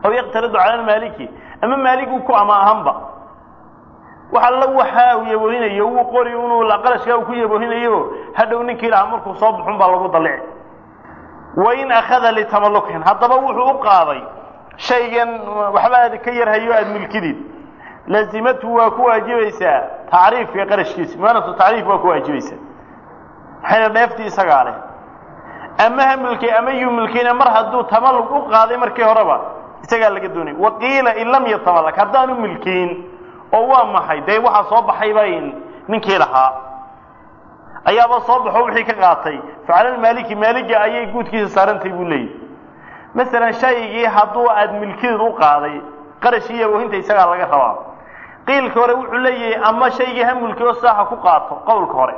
aw yaqtaridu cala almaaliki ama maaligu ku ama ahanba wax alla waxa uu yaboohinayo uu qori inuu qarashkaa uu ku yaboohinayo hadhow ninkii lahaa markuu soo baxun baa lagu dalici wain akhada litamallukin haddaba wuxuu u qaaday shaygan waxba aad ka yar hayo aada milkidid lazimatu waa ku waajibaysaa tacriifka qarashkiisa muanatu tacriif waa ku waajibaysaa maxayna dheeftii isagaa leh ama ha milkay ama yuu milkayna mar hadduu tamallug u qaaday markii horeba isagaa laga doonay waqiila in lam yatamallak haddaanu milkiin oo waa maxay dee waxaa soo baxay bay ninkii lahaa ayaaba soo baxo wixii ka qaatay facala maaliki maaliga ayay guudkiisa saarantay buu leeyahy masalan shaygii hadduu aad milkideed u qaaday qarashii iyo wahinta isagaa laga rabaa qiilka hore wuxuu leeyahay ama shaygii ha mulki oo saaxa ku qaato qowlka hore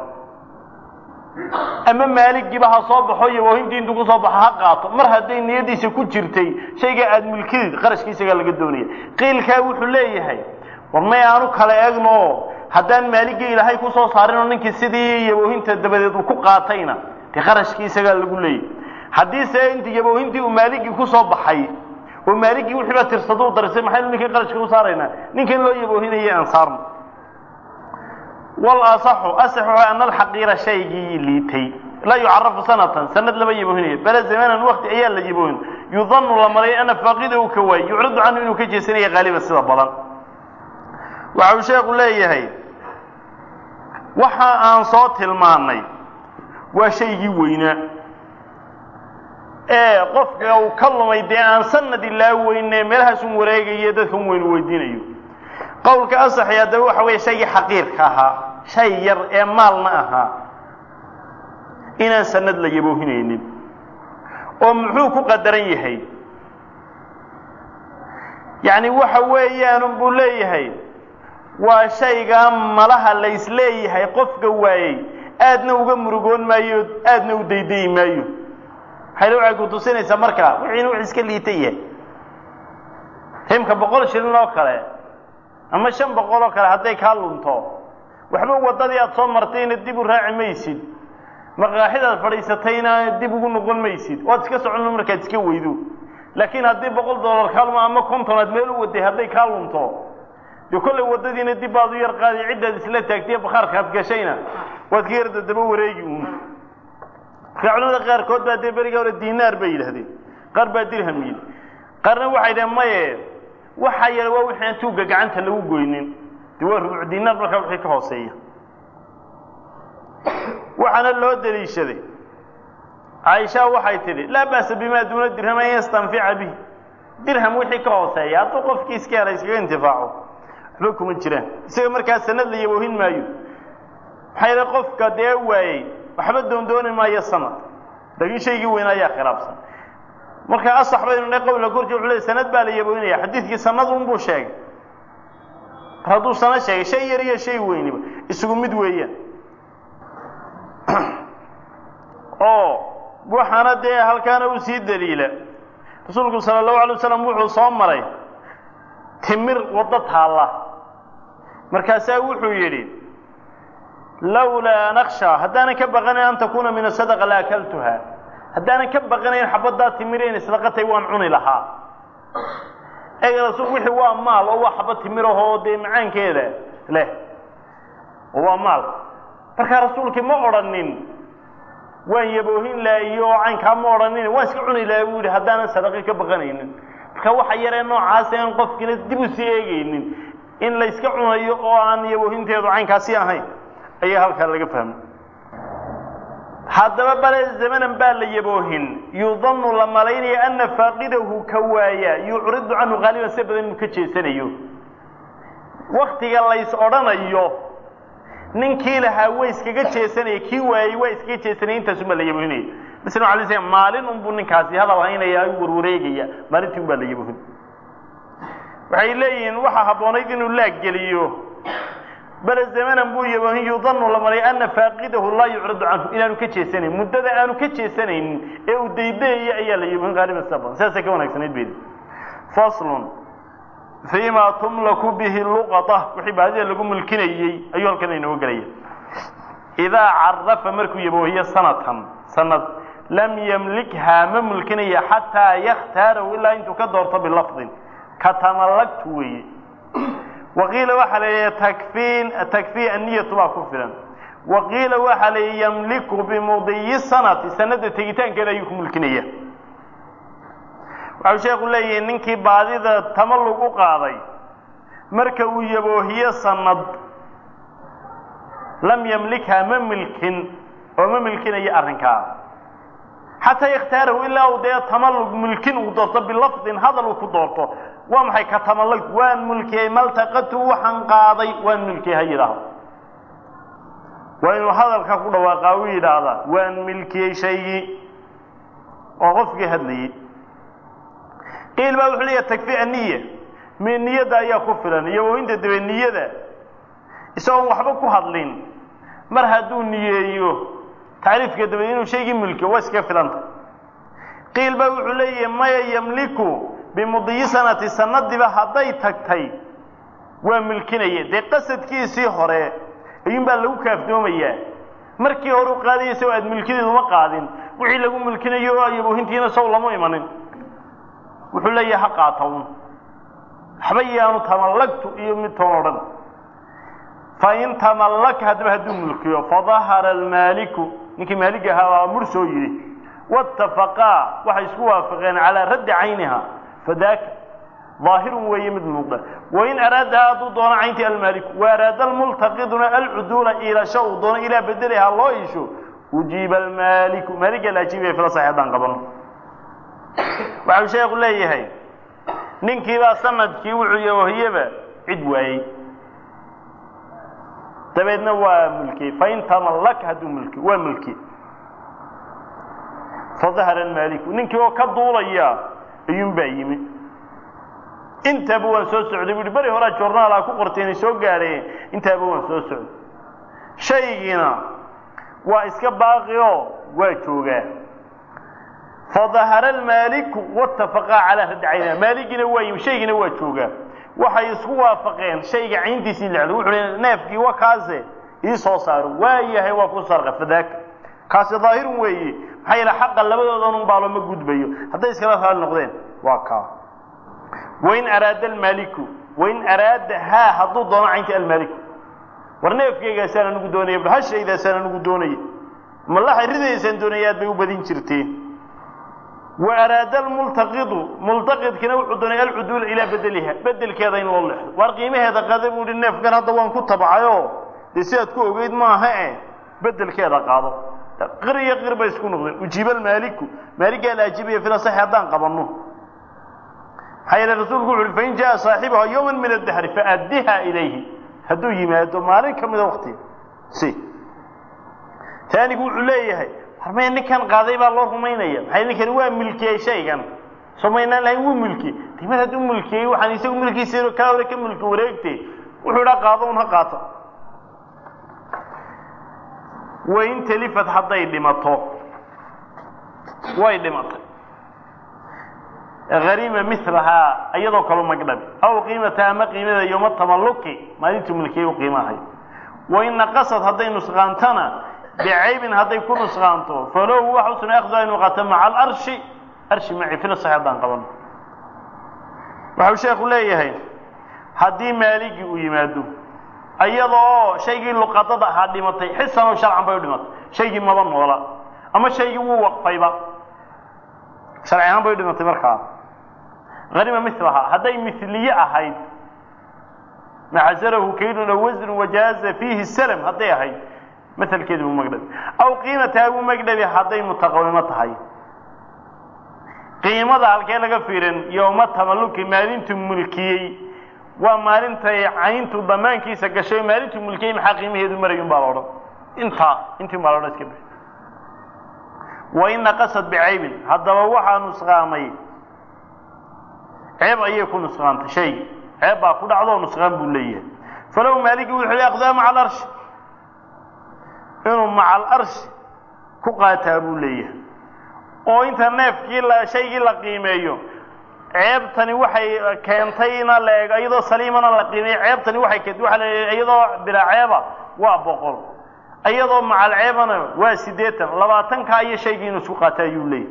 ama maaligiiba ha soo baxo iyo wahintii intuu kusoo baxo ha qaato mar hadday niyadiisa ku jirtay shayga aad milkideed qarashkii isagaa laga doonaya qiilkaa wuxuu leeyahay war may aanu kala eegno haddaan maaligii ilaahay kusoo saarin oo ninkii sidii yaboohinta dabadeed uu ku qaatayna dee qarashkii isagaa lagu leeyahy haddiise inti yaboohintii uu maaligii kusoo baxay oo maaligii wixiiba tirsado u darisay maxaynu ninkii qarashka u saaraynaa ninkan loo yaboohinayay aan saarno wal asaxu asaxu ana alxaqiira shaygii liitay laa yucarafu sanatan sanad lama yaboohinayo bala zamanan wakti ayaa la yaboohin yudanu la maray ana faaqida uu ka waayey yucridu canhu inuu ka jeesanaya haaliban sida badan waxa uu sheekhu leeyahay waxa aan soo tilmaannay waa shaygii weynaa ee qofka uu ka lumay dee aan sanad ilaa weyne meelahaasun wareegayo dadka un weynu weydiinayo qowlka asaxi haddaba waxa weeye shaygii xaqiirka ahaa shay yar ee maalna ahaa inaan sanad la yaboohinaynin oo muxuu ku qadaran yahay yacni waxa weeyaan buu leeyahay waa shaygaa malaha la isleeyahay qofka waayey aadna uga murugoon maayo aadna u daydayi maayo maxayna waxay ku tusinaysaa marka wixiina wax iska liita yahay himka boqol shilin oo kale ama shan boqol oo kale hadday kaa lunto waxba waddadii aad soo martayna dib u raaci maysid maqaaxidaad fadhiisatayna dib ugu noqon maysid waad iska soconno markaad iska weydo laakiin haddii boqol dollar kaalmo ama konton aad meel u waday hadday kaa lunto dee kollay waddadiina dib baad u yar qaadi ciddaad isla taagtay bakhaarka aad gashayna waad ka yarda daba wareegi uun marka culamada qaarkood baa dee beriga hore dinaar bay yidhahdeen qaar baa dirham yidhi qaarna waxay dhaheen maye waxa yar waa wixii aan tuugga gacanta lagu goynin dee waa rubuc dinaar markaa wixii ka hooseeya waxaana loo daliishaday caaisha waxay tidhi laa ba'sa bimaa duuna dirham an yastanfica bihi dirham wixii ka hooseeya hadduu qofkii iska hela iskaga intifaaco waxba kuma jiraan isaga markaa sanad la yaboohin maayo maxaa yeele qofka dee waayey waxba doondooni maayo sanad laakiin shaygii weyn ayaa khilaafsan marka asax baynu ne qowla korji wuxuu leey sanad baa la yaboohinaya xadiidkii sanad unbuu sheegay mar hadduu sanad sheegay shay yar iyo shay weyniba isugu mid weeyaan oo waxaana dee halkaana u sii daliila rasuulku sala allahu alay wasalam wuxuu soo maray timir waddo taalla markaasaa wuxuu yidhi lawlaa naksha haddaanan ka baqanayn an takuuna min asadaqa la akaltuha haddaanan ka baqanayn xabaddaa timir inay sadaqa tahay waan cuni lahaa eg rasuul wixii waa maal oo waa xabad timir ahoo dee macaankeeda leh oo waa maal markaa rasuulkii ma odhanin waan yaboohin laha iyo caynkaa ma odhanin waan iska cuni laha buu yidhi haddaanan sadaqi ka baqanaynin marka waxa yaree noocaasa aan qofkiina dib u sii eegaynin in la yska cunayo oo aan yaboohinteedu caynkaasi ahayn ayaa halkaa laga fahmay haddaba bale zamanan baa la yaboohin yudanu la malaynaya ana faaqidahu ka waaya yucridu canhu haaliban si badan inuu ka jeesanayo waktiga lays odhanayo ninkii lahaa way iskaga jeesanaya kii waayey waa iskaga jeesanaya intaasubaa la yaboohinaya masla ala sl maalin unbuu ninkaasi hadal haynaya u warwareegaya maalintii un baa la yaboohin waxay leeyihiin waxaa habboonayd inuu laaggeliyo bale zamanan buu yaboohin yudanu la malay ana faaqidahu laa yucridu canhu inaanu ka jeesanayn muddada aanu ka jeesanaynin ee uu daydayaya ayaa la yaboohin qaaliban sida badan sidaasay ka wanaagsanayd bedi faslun fima tumlaku bihi luqata wixii baadida lagu mulkinayey ayuu halkan inooga gelaya idaa carafa markuu yaboohiyo sanatan sanad lam yamlikhaa ma mulkinaya xataa yakhtaarahu ilaa intuu ka doorto bilafdin ka tamallagtu weeye waqiila waxaa la yidhi takfiin takfii anniyatu baa ku filan waqiila waxaa la yidhi yamliku bimudiyi sanati sanada tegitaankeeda ayuu ku mulkinaya waxau sheekhu leeyahi ninkii baadida tamallug u qaaday marka uu yaboohiyo sanad lam yamlikhaa ma milkin oo ma milkinayo arrinkaa xataa yakhtaarahu ilaa uu dee tamallug mulkin uu doorto bilafdin hadal uu ku doorto waa maxay ka tamallug waan mulkiyey maltaqatu waxaan qaaday waan mulkiyey ha yidhaahdo waa inuu hadalka ku dhawaaqaa u yidhaahdaa waan milkiyey shaygii oo qofkii hadlayey qiil baa wuxuu leeyahay takfi aniya mi niyadda ayaa ku filan iyo wawinta dabe niyada isagoon waxba ku hadlin mar hadduu niyeeyo tacriifka dabe inuu shaygii mulkiyo waa iskaga filanta qiil baa wuxuu leeyahay maya yamliku bimudiyi sanati sanadiba hadday tagtay waa milkinaya dee qasadkiisii hore ayuun baa lagu kaafdoomayaa markii hore u qaadaya saw aad milkideedu uma qaadin wixii lagu milkinayo ayaboohintiina saw lama imanin wuxuu leeyahay ha qaata un waxba yaanu tamallagtu iyo mid toon odhan fain tamallaka haddaba hadduu mulkiyo fadahara almaaliku ninkii maalig ahaa waa mur soo yidhi waatafaqaa waxay isku waafaqeen calaa raddi cayniha fadaaka daahirun weeye mid muuqda wain araadaha hadduu doono cayntii almaaliku wa araada almultaqiduna alcuduula iilasho uu doono ilaa bedelihaa loo iisho ujiiba almaaliku maaliga la ajiibaya fila saxi haddaan qabano waxau sheekhu leeyahay ninkiibaa sanadkii wuxuu yahohiyaba cid waayey dabeedna waa mulkiyey fain tamallaka hadduu mulki waa mulki fadahara almaaliku ninkii oo ka duulaya ayuun baa yimi intaaba waan soo socday bu uhi beri horaa joornaalaa ku qortay inay soo gaadheen intaaba waan soo socday shaygiina waa iska baaqi oo waa joogaa fadahara almaaliku waatafaqaa calaa raddi cayniha maaligiina waa yimi shaygiina waa joogaa waxay isku waafaqeen shayga cayntiisii lexdo wuxuu hi neefkii wa kaase ii soo saaro waa yahay waa ku sarqa fadaaka kaasi daahirun weeye maxaa yeele xaqa labadoodan un baalo ma gudbayo hadday iskala raali noqdeen waa kaa wain araada almaaliku wain araada haa hadduu doono caynti almaaliku war neefkeygaasaan anigu doonaya bal hashaydaasaan anigu doonaya malaxay ridaysaan doonaya aad bay u badin jirteen wa araada almultaqidu multaqidkina wuxuu doonay alcuduula ilaa bedeliha bedelkeeda in loo leexdo waar qiimaheeda qada buu hi neefkan hadda waan ku tabcayoo dee sidaad ku ogeyd maaha e bedelkeeda qaado qir iyo qir bay isku noqdeen ujiiba almaaliku maaligaa la ajibaya fila saxi haddaan qabanno maxaa yeele rasuulku wuxu uhi fain jaa saaxibuha yowman min addahri faaddiha ilayhi hadduu yimaado maalin ka mida waktiga si taanigu wuxuu leeyahay harmaya ninkan qaaday baa loo rumaynaya maxay ninkani waa milkiyey shaygan soo maynaan lahayn wuu milkiyey dimad hadduu milkiyey waxaan isagu milkiisa kaa hore ka milki wareegte wuxuu idhaa qaado un ha qaato wain talifad hadday dhimato way dhimatay hariima milahaa iyadoo kaloo magdhabi aw qiimata ama qiimada yoma tamalluki maalintuu milkiyey u qiimahay wain naqasad hadday nusqaantana bicaybin hadday ku nusqaanto falow waxa u suna akhdu inu qaato maca alarshi arshi maci fila sax haddaan qabano waxau sheekhu leeyahay haddii maaligii uu yimaado iyada oo shaygii luqadada ahaa dhimatay xisan oo sharcan bay u dhimatay shaygii maba noola ama shaygii wuu waqfayba sharci ahaan bay u dhimatay markaa hanima milahaa hadday miliye ahayd macasarahu kaydun aw wasnu wajaaza fiihi salm hadday ahayd maalkeedi buu magdhabi aw qiimataha buu magdhabi hadday mutaqawimo tahay qiimada halkee laga fiirin yowma tamalluki maalintuu mulkiyey waa maalintay cayntu damaankiisa gashay maalintuu mulkiyey maxaa qiimaheedu marayun baa la odhan intaa intii baa la odhan iska bixi wain naqasad bicaybin haddaba waxaa nusqaamay ceeb ayay ku nusqaantay shay ceeb baa ku dhacdo nusqaan buu leeyahay falow maaligi wuxuu aqdaa maca alarshi inuu maca alarshi ku qaataa buu leeyahay oo inta neefkii la shaygii la qiimeeyo ceebtani waxay keentayna la eego iyadoo saliimana la qiimeeyo ceebtani waxay keentay waxa la iyadoo bilaa ceeba waa boqol iyadoo macalceebana waa siddeetan labaatankaa iyo shaygii inuu isku qaata ayuu leeyahy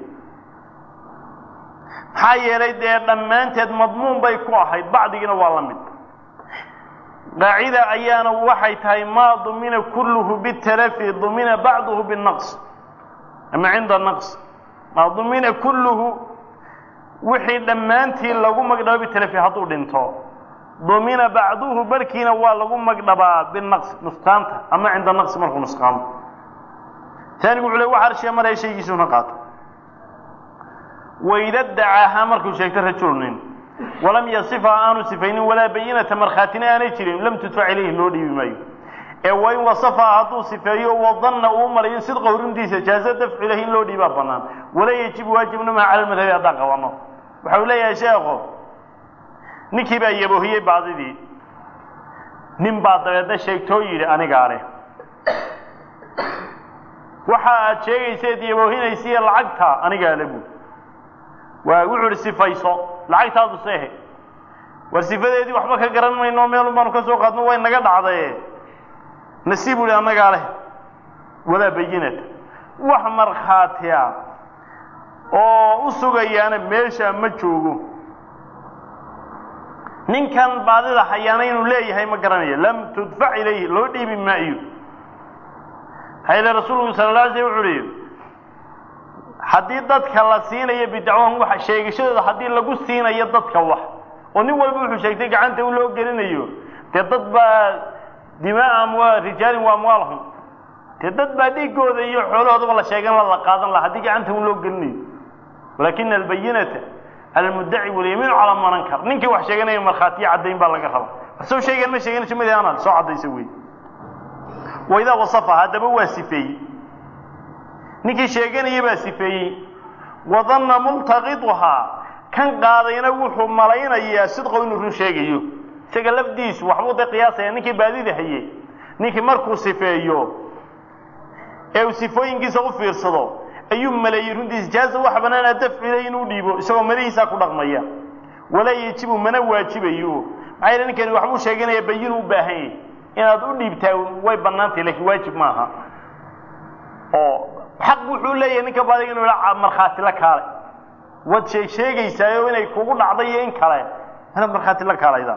maxaa yeelay dee dhammaanteed madmuun bay ku ahayd bacdigiina waa la mid qaacida ayaana waxay tahay maa dumina kulluhu bitalafi dumina bacduhu binaqs ama cinda naqs maa dumina kulluhu wixii dhammaantii lagu magdhabo bitalafi hadduu dhinto dumina bacduhu barhkiina waa lagu magdhabaa binaqs nusqaanta ama cinda naqsi markuu nusqaamo taanigu wuxuu le wax arshiya maraya shaygiisuna qaato wayda dacaahaa markuu sheegto rajulunin walam yasifa aanu sifaynin walaa bayinata markhaatina aanay jirin lam tudfac ilayhi loo dhiibi maayo ee wain wasafa hadduu sifeeyo wadanna uu malayo sidqa horintiisa jaaza dafcu ilayhi in loo dhiibaa banaan walaa yajibu waajibna maha cala lmadhabi haddaan qabano waxa uu leeyahay sheekho ninkii baa yaboohiyey baadidii nin baa dabeedna sheegtoo yidhi anigaa leh waxa aad sheegayseed yaboohinaysiiyo lacagta anigaa le buud waa wuxuu ihi sifayso lacagtaadu seehe war sifadeedii waxba ka garan mayno meelun baanu ka soo qaadno way naga dhacdaye nasiib u hi annagaa leh walaa bayinata wax markhaatiya oo u sugayaana meesha ma joogo ninkan baadida hayaana inuu leeyahay ma garanayo lam tudfac ilayhi loo dhiibi maayo hayle rasuulku sala la alay slam wuxu uhi haddii dadka la siinayo bidacwahum wax sheegashadooda haddii lagu siinayo dadka wax oo nin walba wuxuu sheegtay gacanta u loo gelinayo dee dad baa dimaa amwa rijaalin wa amwaalhum dee dad baa dhiigooda iyo xoolahoodaba la sheegan la la qaadan laha haddii gacanta u loo gelinayo walakina albayinata cala almuddaci walyamiinu calaa man ankar ninkii wax sheeganaya markhaatiyo caddayn baa laga raba soo sheegan ma sheeganayso mid anal soo caddaysa wey waidaa wasafa haddaba waa sifeeyey ninkii sheeganaya baa sifeeyey wadanna multaqiduhaa kan qaadayna wuxuu malaynayaa sidqow inuu run sheegayo isaga lafdiisu waxbuu da qiyaasaya ninkii baadida haye ninkii markuu sifeeyo ee uu sifooyinkiisa u fiirsado ayuu maleeyey runtiisa jaaza waxa banaana dafcu ilay inuu dhiibo isagoo malihiisaa ku dhaqmaya walaa yejibu mana waajibayo maxaa yeele ninkani waxbuu sheeganaya bayinu u baahan yahy inaad u dhiibtaa way bannaantay lakiin waajib maaha oo xaq wuxuu leeyahay ninka baadiga inuu ila markhaati la kaale waad sheeg sheegaysaayo inay kugu dhacday iyo in kale inaad markhaati la kaalayda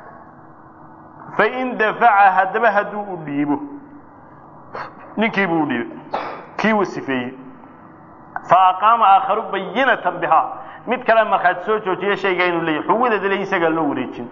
fain dafaca haddaba hadduu u dhiibo ninkii buu u dhiibay kii uu sifeeyey fa aqaama aakharu bayinatan bihaa mid kale markhaati soo joojiya shaygaa inuu leeyahy xugudeeda le isagaa loo wareejin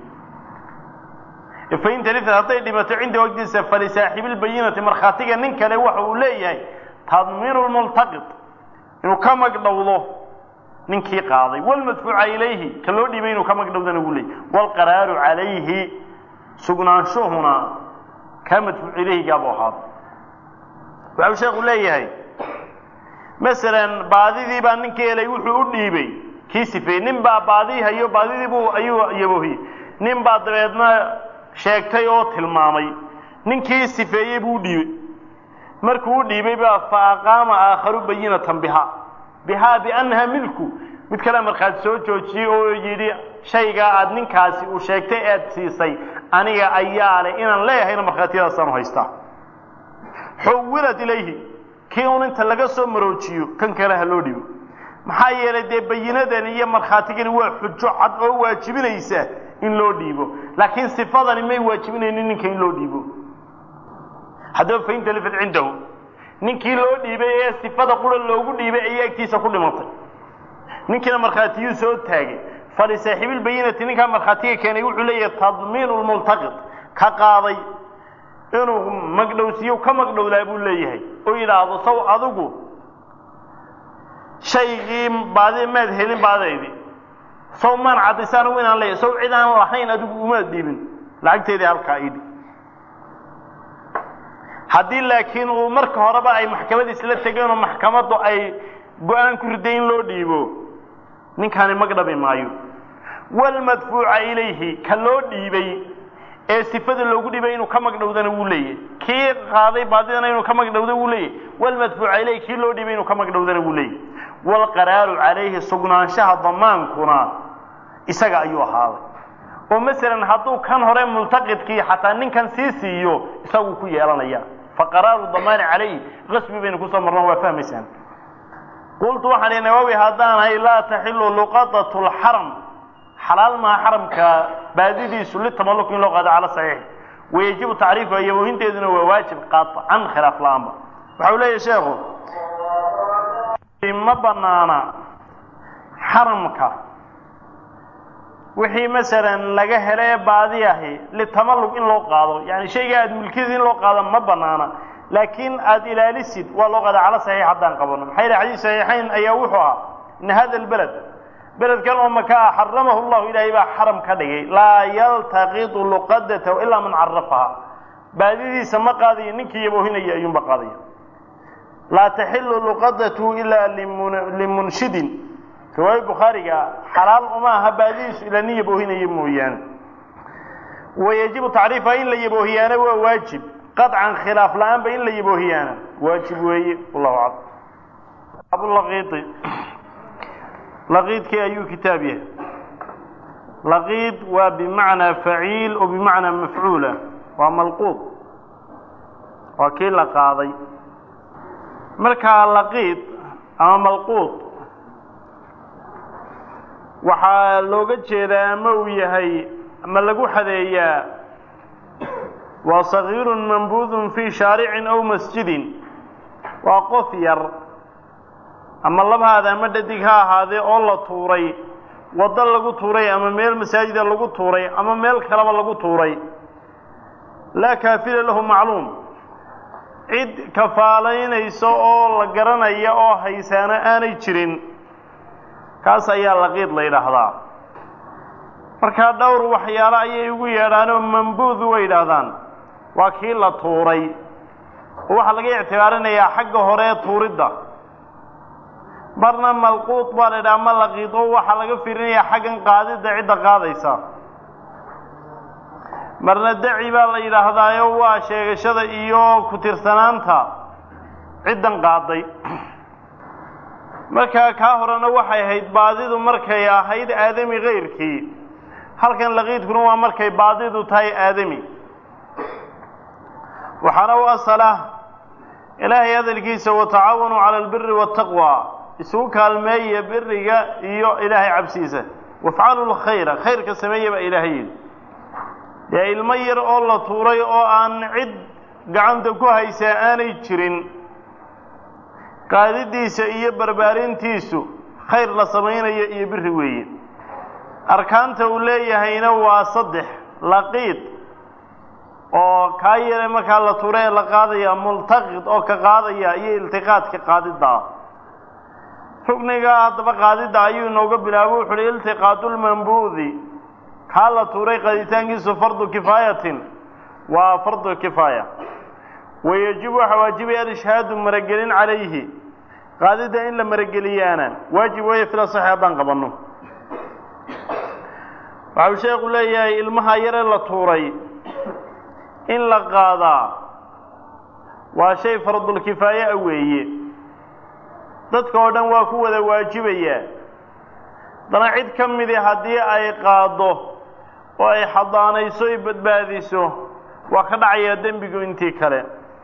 fain talifat hadday dhimato cinda waqtiisa falisaaxibilbayinati markhaatiga nin kale waxa uu leeyahay tadmiinu lmultaqid inuu ka magdhowdo ninkii qaaday walmadfuuca ilayhi ka loo dhiibay inuu ka magdhowdana uu leeyahy waalqaraaru calayhi sugnaanshuhuna kaa madfuuc ilayhigaabuu ahaada waxau sheekhu leeyahay masalan baadidii baa ninkii helay wuxuu u dhiibay kii sifeeyey nin baa baadii hayo baadidii buu ayuu yaboohiyey nin baa dabeedna sheegtay oo tilmaamay ninkii sifeeyey buu u dhiibey markuu u dhiibay baa fa aqaama aakharu bayinatan bihaa bihaa biannaha milku mid kale markhaati soo joojiyey oo yidhi shaygaa aad ninkaasi uu sheegtay aad siisay aniga ayaa leh inaan leeyahayna markhaatiyadaasaan haystaa xuwilat ilayhi kii un inta laga soo maroojiyo kan kale ha loo dhibo maxaa yeelay dee bayinadani iyo markhaatigani waa xujo cad oo waajibinaysa in loo dhiibo laakiin sifadani may waajibinaynin ninka in loo dhiibo haddaba fain talifat cindahu ninkii loo dhiibay ee sifada qura loogu dhiibay ayay agtiisa ku dhimatay ninkiina markhaatiyuu soo taagay falisaaxiibilbayinati ninkaa markhaatiga keenay wuxuu leeyahay tadmiinu lmultaqid ka qaaday inuu magdhowsiiyo ka magdhowdaa buu leeyahay oo yidhaahdo saw adigu shaygii baadi maad helin baadaydi saw maan caddaysa anigu inaan leeyahay saw cid aan lahayn adigu umaad dhiibin lacagteedii halkaa idhi haddii laakiin uu marka horeba ay maxkamad isla tegeen oo maxkamaddu ay go-aan ku riday in loo dhiibo ninkaani magdhabi maayo walmadfuuca ilayhi ka loo dhiibay ee sifada loogu dhibay inuu ka magdhowdana wuu leeyahy kii qaaday baadidana inuu ka magdhowda wuu leeyahy walmadfuuca ilayhi kii loo dhibay inuu ka magdhowdana wuu leeyahy waalqaraaru calayhi sugnaanshaha damaankuna isaga ayuu ahaaday oo masalan hadduu kan hore multaqidkii xataa ninkan sii siiyo isaguu ku yeelanaya faqaraaru damaani calayh qasbi baynu kusoo marno waa fahmaysaan qultu waxaan ihi nawawi haddaan ahay laa taxilu luqadatu lxaram xalaal maha xaramka baadidiisu litamaluk in loo qaado cala saxiix wayajibu tacriifuha yaboohinteeduna waa waajib qaacan khilaaf la-aanba waxa uu leeyahy sheekhu ma banaana xaramka wixii masalan laga helo ee baadi ahi litamallug in loo qaado yani shayga aada mulkiyada in loo qaado ma banaana laakiin aada ilaalisid waa loo qaada cala saxiix haddaan qabano maxaa yidhi xadiis saxiixayn ayaa wuxuu ahaa ina hada lbeled beledkan oo maka ah xaramahu llahu ilaahay baa xaram ka dhigay laa yaltaqitu luqadatahu ilaa man carafaha baadidiisa ma qaadayo ninkii yaboohinaya ayuunba qaadaya laa taxilu luqadatu ilaa limunshidin riwaaya bukhaariga xalaal uma aha baadidiisu ilaa nin yaboohinaya mooyaane wayajibu tacriifaha in la yaboohiyaana waa waajib qaطcan khilaaf la-aanba in la yaboohiyaana waajib weeye wallahu aclam abulaqiidi laqiidkii ayuu kitaab yahay laqiid waa bimacnaa faciil oo bimacnaa mafcuula waa malquud waa kii la qaaday markaa laqiid ama malquud waxaa looga jeedaa ama uu yahay ama lagu xadeeyaa waa sagiirun mambuudun fii shaaricin aw masjidin waa qof yar ama labhaada ama dhadig ha ahaadee oo la tuuray waddo lagu tuuray ama meel masaajida lagu tuuray ama meel kaleba lagu tuuray laa kaafila lahu macluum cid kafaalaynaysa oo la garanaya oo haysaana aanay jirin kaas ayaa laqiid la yidhaahdaa markaa dhowr waxyaalo ayay ugu yeedhaanoo mambuudu way yidhaahdaan waa kii la tuuray oo waxaa laga ictibaarinayaa xagga hore ee tuuridda marna malquud baa la yidhaha ma laqiid oo waxaa laga fiirinayaa xaggan qaadidda cidda qaadaysa marna daci baa la yidhaahdaayo waa sheegashada iyo ku tirsanaanta ciddan qaaday markaa kaa horena waxay ahayd baadidu markay ahayd aadami kayrkii halkan laqiidkuna waa markay baadidu tahay aadami waxaana u asala ilaahay hadalkiisa watacaawanuu cala albiri waataqwa isugu kaalmeeya biriga iyo ilaahay cabsiisa wafcalu lkhayra khayrka sameeya baa ilaahay yidhi dee ilmo yar oo la tuuray oo aan cid gacanta ku haysaa aanay jirin qaadidiisa iyo barbaarintiisu khayr la samaynayo iyo biri weeye arkaanta uu leeyahayna waa saddex laqiid oo kaa yare markaa la tuura ee la qaadaya multaqid oo ka qaadaya iyo iltiqaadka qaadidda ah rugniga haddaba qaadidda ayuu inooga bilaabo wuxu uhi iltiqaadulmambuudi kaa la tuuray qaaditaankiisu fardu kifaayatin waa fardu kifaaya wayajibu waxaa waajibaya alishhaadu maragelin calayhi qaadidda in la marageliyaana waajib weeye fila saxi haddaan qabanno waxau sheekhu leeyahay ilmaha yare la tuuray in la qaadaa waa shay fardulkifaaye a weeye dadka oo dhan waa ku wada waajibayaa haddana cid ka midi haddii ay qaaddo oo ay xadaanayso ay badbaadiso waa ka dhacayaa dembigu intii kale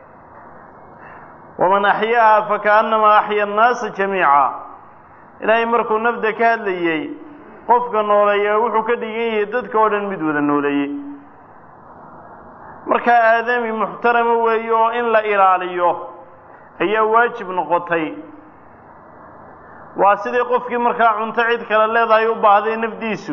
waman axyaaha fakaannamaa axya annaasa jamiica ilaahay markuu nafda ka hadlayey qofka nooleeya wuxuu ka dhigan yahay dadka oo dhan mid wada nooleeyey markaa aadami muxtarama weeye oo in la ilaaliyo ayaa waajib noqotay waa sidii qofkii markaa cunto cid kale leedahay u baahday nafdiisu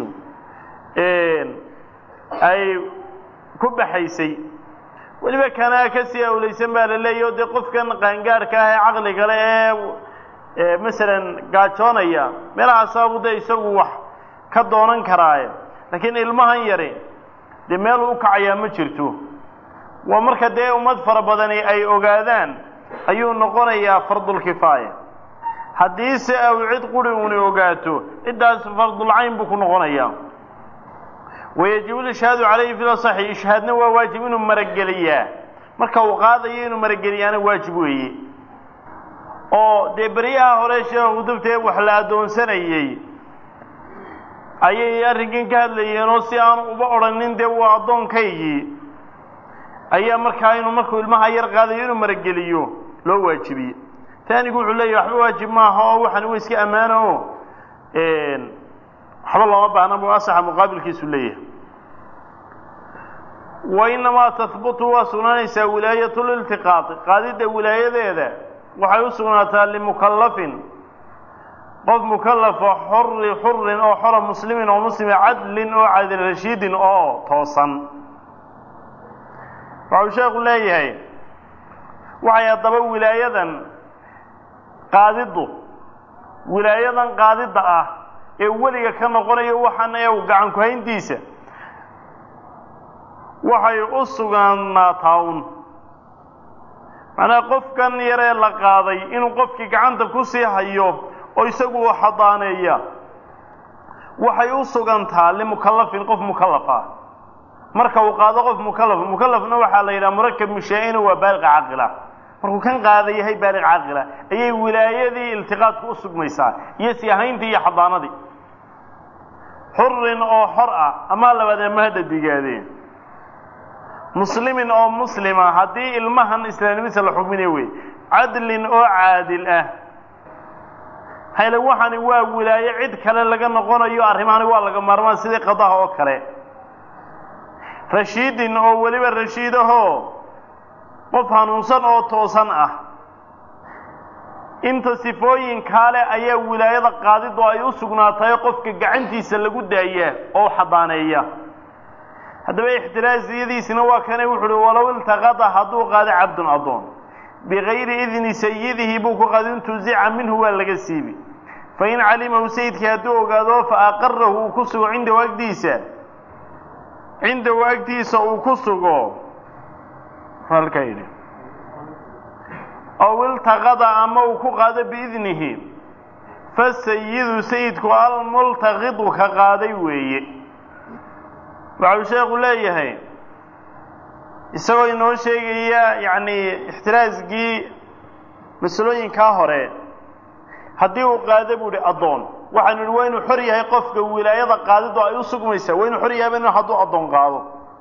ay ku baxaysay weliba kanaa kasii awlaysan baa la leeyahy o dee qofkan qaangaadhka ah ee caqliga le ee masalan gaajoonaya meelahaasaabuu dee isagu wax ka doonan karaaye laakiin ilmahan yari dee meel u kacayaa ma jirto waa marka dee ummad fara badani ay ogaadaan ayuu noqonayaa fardulkifaaya haddiise aw cid quri uni ogaato ciddaas fardulcayn buu ku noqonayaa wayajibu lishhaadu calayhi fi lasaxi ishhaadna waa waajib inuu marageliyaa marka uu qaadayo inuu marageliyaana waajib weeye oo dee beryaha hore sheekhu dabtee wax la addoonsanayey ayay arrinkan ka hadlayeen oo si aan uba odhanin dee waa addoonkaygii ayaa markaa inuu markuu ilmaha yar qaadayo inuu marageliyo loo waajibiyey taanigu wuxuu leeyahy waxba waajib maaha oo waxan wa iska ammaano o waxba looma baahna buu asaxa muqaabilkiisu leeyahay wa inamaa tahbutu waa sugnaanaysaa wilaayatu liltiqaaqi qaadidda wilaayadeeda waxay u sugnaataa limukallafin qof mukallafa xuri xurin oo xora muslimin oo muslima cadlin oo cadil rashiidin oo toosan waxau sheekhu leeyahay waxay haddaba wilaayadan qaadiddu wilaayadan qaadidda ah ee weliga ka noqonayo waxaan ee gacan ku-hayntiisa waxay u sugnaataa un macnaha qofkan yaree la qaaday inuu qofkii gacanta ku sii hayo oo isagu uu xadaaneeya waxay u sugantaa limukallafin qof mukallaf ah marka uu qaado qof mukallaf mukallafna waxaa la yidhaha murakab mushaa-ina waa baaliq caaqila markuu kan qaada yahay baaliq caaqila ayay wilaayadii iltiqaadku u sugmaysaa iyo siyahayntii iyo xadaanadii xurin oo xor ah amaa labaadee mahadda digaadeen muslimin oo muslima haddii ilmahan islaamnimadiisa la xukminayo wey cadlin oo caadil ah hayle waxani waa wilaayo cid kale laga noqonayo arrimahani waa laga maarmaan sidii qadaha oo kale rashiidin oo weliba rashiidahoo qof hanuunsan oo toosan ah inta sifooyinkaa leh ayaa wilaayada qaadidu ay u sugnaatayo qofka gacantiisa lagu daaya oo xadaaneeya haddaba ixtiraasiyadiisina waa kane wuxu uhi walow iltaqada hadduu qaado cabdun addoon bigayri idni sayidihi buu ku qaado intuzica minhu waa laga siibi fain calimahu sayidkii hadduu ogaado fa aqarahu uu ku sugo cindahu agdiisa cindahu agtiisa uu ku sugo halkaa yidhi ow iltaqada ama uu ku qaado biidnihi fasayidu sayidku almultaqidu ka qaaday weeye waxau sheekhu leeyahay isagoo inoo sheegaya yacni ixtiraasgii masalooyinkaa hore haddii uu qaado buu ihi addoon waxaanu ihi waa inuu xor yahay qofka wilaayada qaadidu ay u sugmaysaa waa inuu xor yahay ba hadduu addoon qaado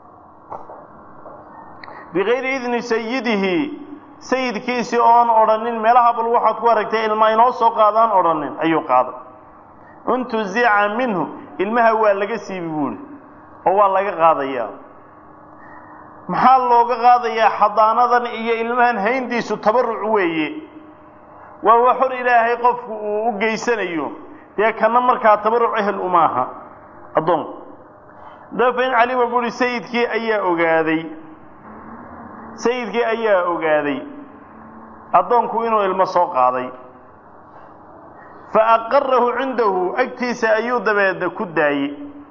bigayri idni sayidihi sayidkiisii oon odhanin meelaha bal waxaad ku aragtay ilma inoo soo qaadaan odhanin ayuu qaaday intuzica minhu ilmaha waa laga siibi buuhi oo waa laga qaadayaa maxaa looga qaadayaa xadaanadan iyo ilmahan hayntiisu tabaruc weeye waa waa xor ilaahay qofku uu u geysanayo dee kana markaa tabaruc ehel umaaha addoonku dafa in calima buuhi sayidkii ayaa ogaaday sayidkii ayaa ogaaday addoonku inuu ilmo soo qaaday fa aqarahu cindahu agtiisa ayuu dabeedna ku daayey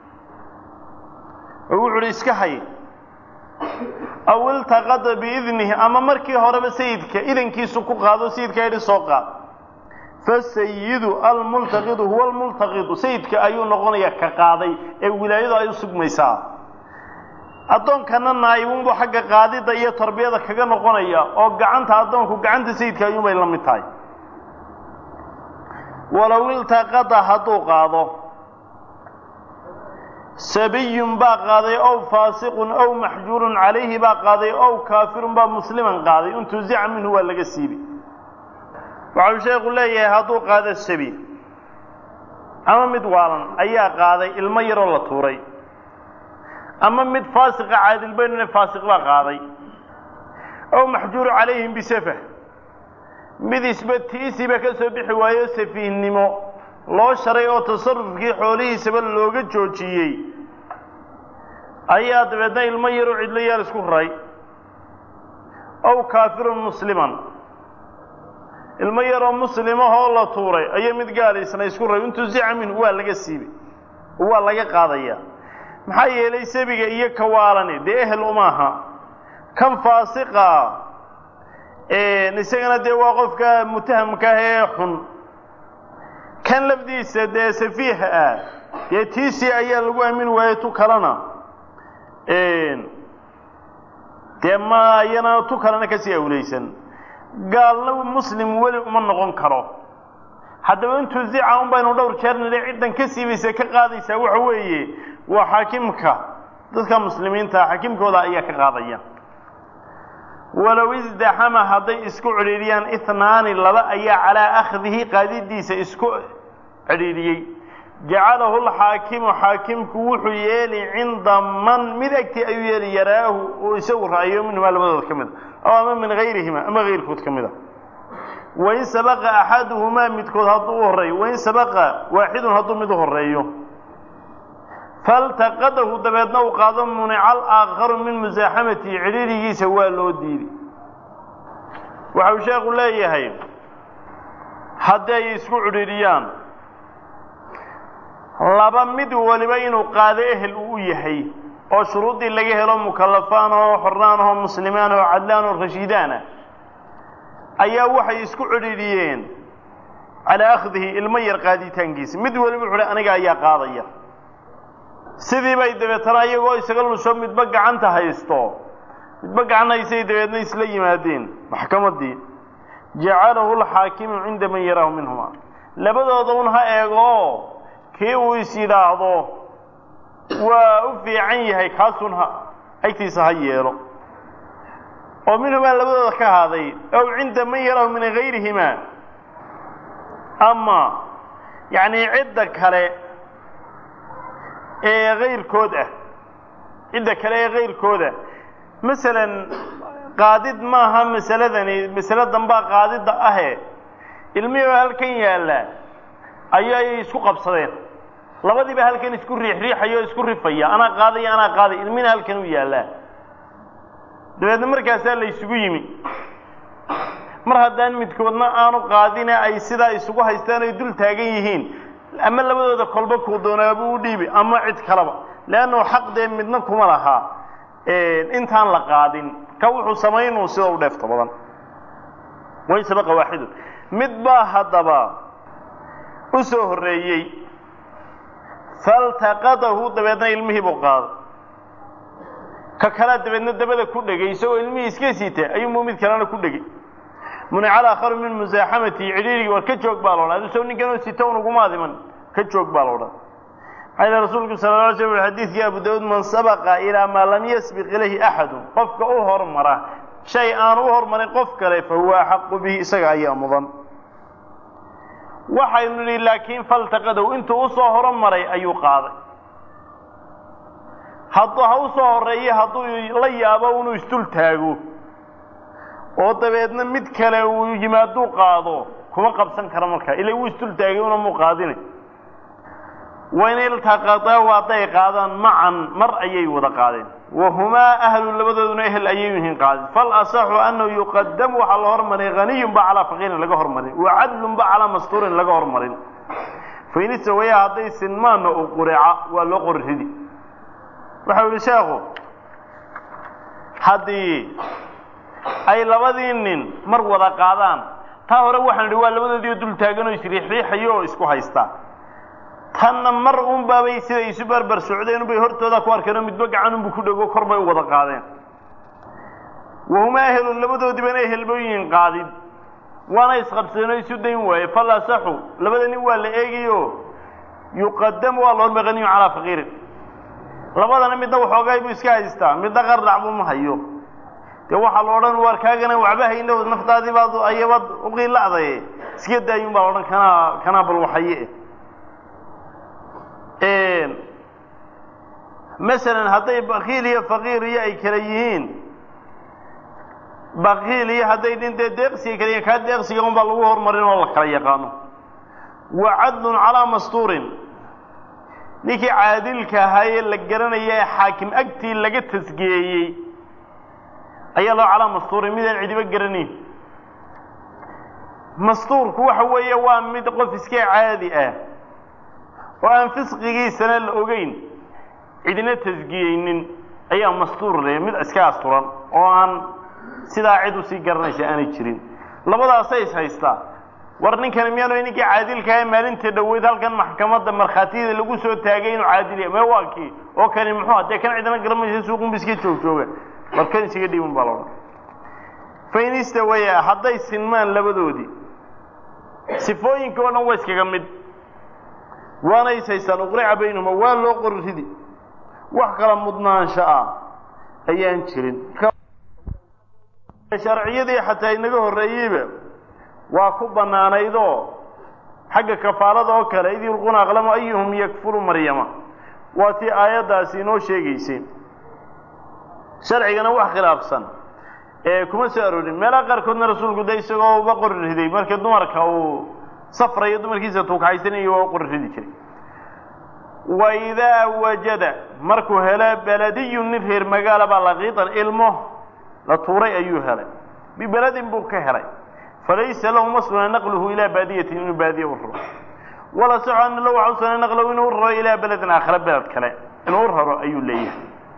oo wuxu uhi iska hay aw iltaqada biidnihi ama markii horeba sayidka idankiisu ku qaado sayidka yidhi soo qaad fasayidu almultaqidu huwa almultaqidu sayidka ayuu noqonayaa ka qaaday ee wilaayadu ay u sugmaysaa addoonkana naayibunbuu xagga qaadidda iyo tarbiyada kaga noqonaya oo gacanta addoonku gacanta sayidka ayuunbay la mid tahay walow iltaqada hadduu qaado sabiyun baa qaaday ow faasiqun ow maxjuurun calayhi baa qaaday ow kaafirun baa musliman qaaday intuzica minhu waa laga siibi waxau sheekhu leeyahay hadduu qaado sabi ama mid waalan ayaa qaaday ilmo yaroo la tuuray ama mid faasiqa caadil baynune faasiq baa qaaday ow maxjuuru calayhim bisafah mid isba tiisiba ka soo bixi waayo safiihnimo loo sharay oo tasarufkii xoolihiisaba looga joojiyey ayaa dabeedna ilmo yaroo cidlo yaal isku raray ow kaafirun musliman ilmo yaroo muslimahoo la tuuray ayaa mid gaalaysna isku raray intuzica minhu waa laga siibay oo waa laga qaadaya maxaa yeelay sabiga iyo kawaalani dee ehel umaaha kan faasiqa isagana dee waa qofka mutahamka ah ee xun kan lafdiisa dee safiiha ah dee tiisii ayaa lagu aamin waayey tu kalena dee ma ayana tu kalena kasii awlaysan gaalna muslim weli uma noqon karo haddaba intuu zica un baynu dhowr jeer nidhi ciddan ka siibaysa ka qaadaysaa waxa weeye waa xaakimka dadka muslimiinta xaakimkooda ayaa ka qaadaya walow isdaxama hadday isku cidhiidhiyaan ihnaani laba ayaa calaa akhdihi qaadidiisa isku cidhiidhiyey jacalahu lxaakimu xaakimku wuxuu yeeli cinda man mid agtii ayuu yeeli yaraahu uu isagu ra'yo minhumaa labadood ka mid a aw ama min gayrihima ama gayrkood ka mid a wain sabaqa axaduhumaa midkood hadduu u horreeyo wain sabaqa waaxidun hadduu mid u horreeyo faltaqadahu dabeedna uu qaado munica alaakharu min musaaxamatihi cidhiirigiisa waa loo diiday waxa uu sheekhu leeyahay haddii ay isku cidhiidhiyaan laba mid waliba inuu qaado ehel uu u yahay oo shuruuddii laga helo mukallafaan oo xornaan oo muslimaan oo cadlaan oo rashiidaana ayaa waxay isku cidhiidhiyeen calaa akhdihi ilmo yar qaaditaankiisa mid waliba wuxu uhi aniga ayaa qaadaya sidii bay dabeetana iyagoo isaga lusho midba gacanta haysto midba gacan haysay dabeedna isla yimaadeen maxkamaddii jacalahu lxaakimu cinda man yaraahu minhuma labadooda un ha eego kii uu is yidhaahdo waa u fiican yahay kaasun ha agtiisa ha yeelo oo minhumaa labadooda ka haaday ow cinda man yaraahu min gayrihima ama yacni cidda kale ee kayrkood ah cidda kale ee kayrkooda masalan qaadid maaha masaladani masale dambaa qaadidda ahe ilmihii oo halkan yaalla ayay isku qabsadeen labadiiba halkan isku riixriixaya oo isku rifaya anaa qaadaya anaa qaadaya ilmina halkan u yaallaa dabeedna markaasaa la isugu yimi mar haddaan midkoodna aanu qaadine ay sidaa isugu haystaan ay dul taagan yihiin ama labadooda kolba kuu doonaabuu u dhiibi ama cid kaleba leannau xaq dee midna kuma lahaa intaan la qaadin ka wuxuu samaynuu sida u dheefto badan way sabaqa waaxidun mid baa haddaba u soo horreeyey faltaqadahu dabeedna ilmihii buu qaaday ka kalea dabeedna dabada ku dhegay isagoo ilmihii iska siita ayuunbuu mid kalena ku dhegay munica alaakharu min musaaxamatihi cidhiirigii war ka joog baa loodhan adusoo ninkanoo sita un uguma adiman ka joog baa loodhan maxaa yidhi rasuulku sala la alay slam xadiidkii abu daawuud man sabaqa ilaa maa lam yasbiq ilayhi axadun qofka u hormara shay aanu u hormarin qof kale fa huwa axaqu bihi isaga ayaa mudan waxaynu nidhi laakiin faltaqadow intuu usoo horomaray ayuu qaaday hadduu ha u soo horreeye hadduu la yaabo inuu isdul taago oo dabeedna mid kale uu yimaaduu qaado kuma qabsan karo markaa ila wuu isdul taagay una muu qaadinay wain iltaqadaa hadday qaadaan macan mar ayay wada qaadeen wahumaa ahlu labadooduna ehel ayay yihiin qaadeen falasaxu annahu yuqadamu waxaa la hormarin haniyunba calaa faqiirin laga hormarin wa cadlunba calaa mastuurin laga hormarin fain istawaya hadday sinmaanna u qurica waa loo qori ridi waxau yihi sheekhu haddii ay labadii nin mar wada qaadaan taa hore waxaan idhi waa labadoodiio dul taagan oo isriixriixayo oo isku haystaa tanna mar unbaabay siday isu barbar socdeen unbay hortooda ku arkeen oo midba gacan unbu ku dhego kor bay u wada qaadeen wahumaa ehelun labadoodiibana ehelbooyin qaadid waana isqabsadeenoo isu dayn waaye fal asaxu labada nin waa la eegayo yuqadamu waa la hormay haniyun calaa faqiirin labadana midna waxoogay buu iska haystaa midna qardhac buu ma hayo dee waxaa la odhan waar kaagana waxba hayno naftaadii baad ayabaad uqiila'daye iska daayun baa la odhan kanaa kanaa bal waxaye masalan hadday bakiil iyo faqiir iyo ay kala yihiin bakiil iyo hadday nin dee deeqsiga kala yihiin kaa deeqsiga un baa lagu hormarin oo la kala yaqaano wa cadlun calaa mastuurin ninkii caadilka ahaa ee la garanaya ee xaakim agtii laga tasgeeyey ayaa loo calaa mastuurin midaan cidiba garanayn mastuurku waxa weeye waa mid qof iska caadi ah oo aan fisqigiisana la ogeyn cidina tasgiyeynin ayaa mastuur leh mid iska asturan oo aan sidaa cid usii garanaysa aanay jirin labadaasay is haystaa war ninkani miyaanu ninkii caadilkaha maalinta dhoweyd halkan maxkamadda markhaatiyada lagu soo taagay inuu caadiliya mee waa kii oo kani muxuu hadee kan cidina garanaysa suuqunba iska joog jooga war kan isaga dhiibun baa laodhan fainista waya hadday sinmaan labadoodii sifooyinka oo dhan waa iskaga mid waana is haystaan uqrica baynahuma waa loo qori ridi wax kala mudnaansho ah ayaan jirin sharciyadii xataa inaga horreeyeyba waa ku bannaanaydoo xagga kafaalada oo kale id yulquuna aqlamu ayuhum yakfuru maryama waa tii aayaddaasi inoo sheegaysay sharcigana wax khilaafsan ee kuma soo aroorin meelaha qaarkoodna rasuulku de isagoo uba qori riday markii dumarka uu safrayo dumarkiisa tuugxaysanayo waa u qori ridi jiray wa idaa wajada markuu helo beladiyun nin reer magaala baa laqiitan ilmo la tuuray ayuu helay bibeladin buu ka helay falaysa lahu masuna naqluhu ilaa baadiyatin inuu baadiye u raro wala soco ana lahu waxa usuna naqlahu inuu u raro ilaa beledin aakhira beled kale inuu u raro ayuu leeyahay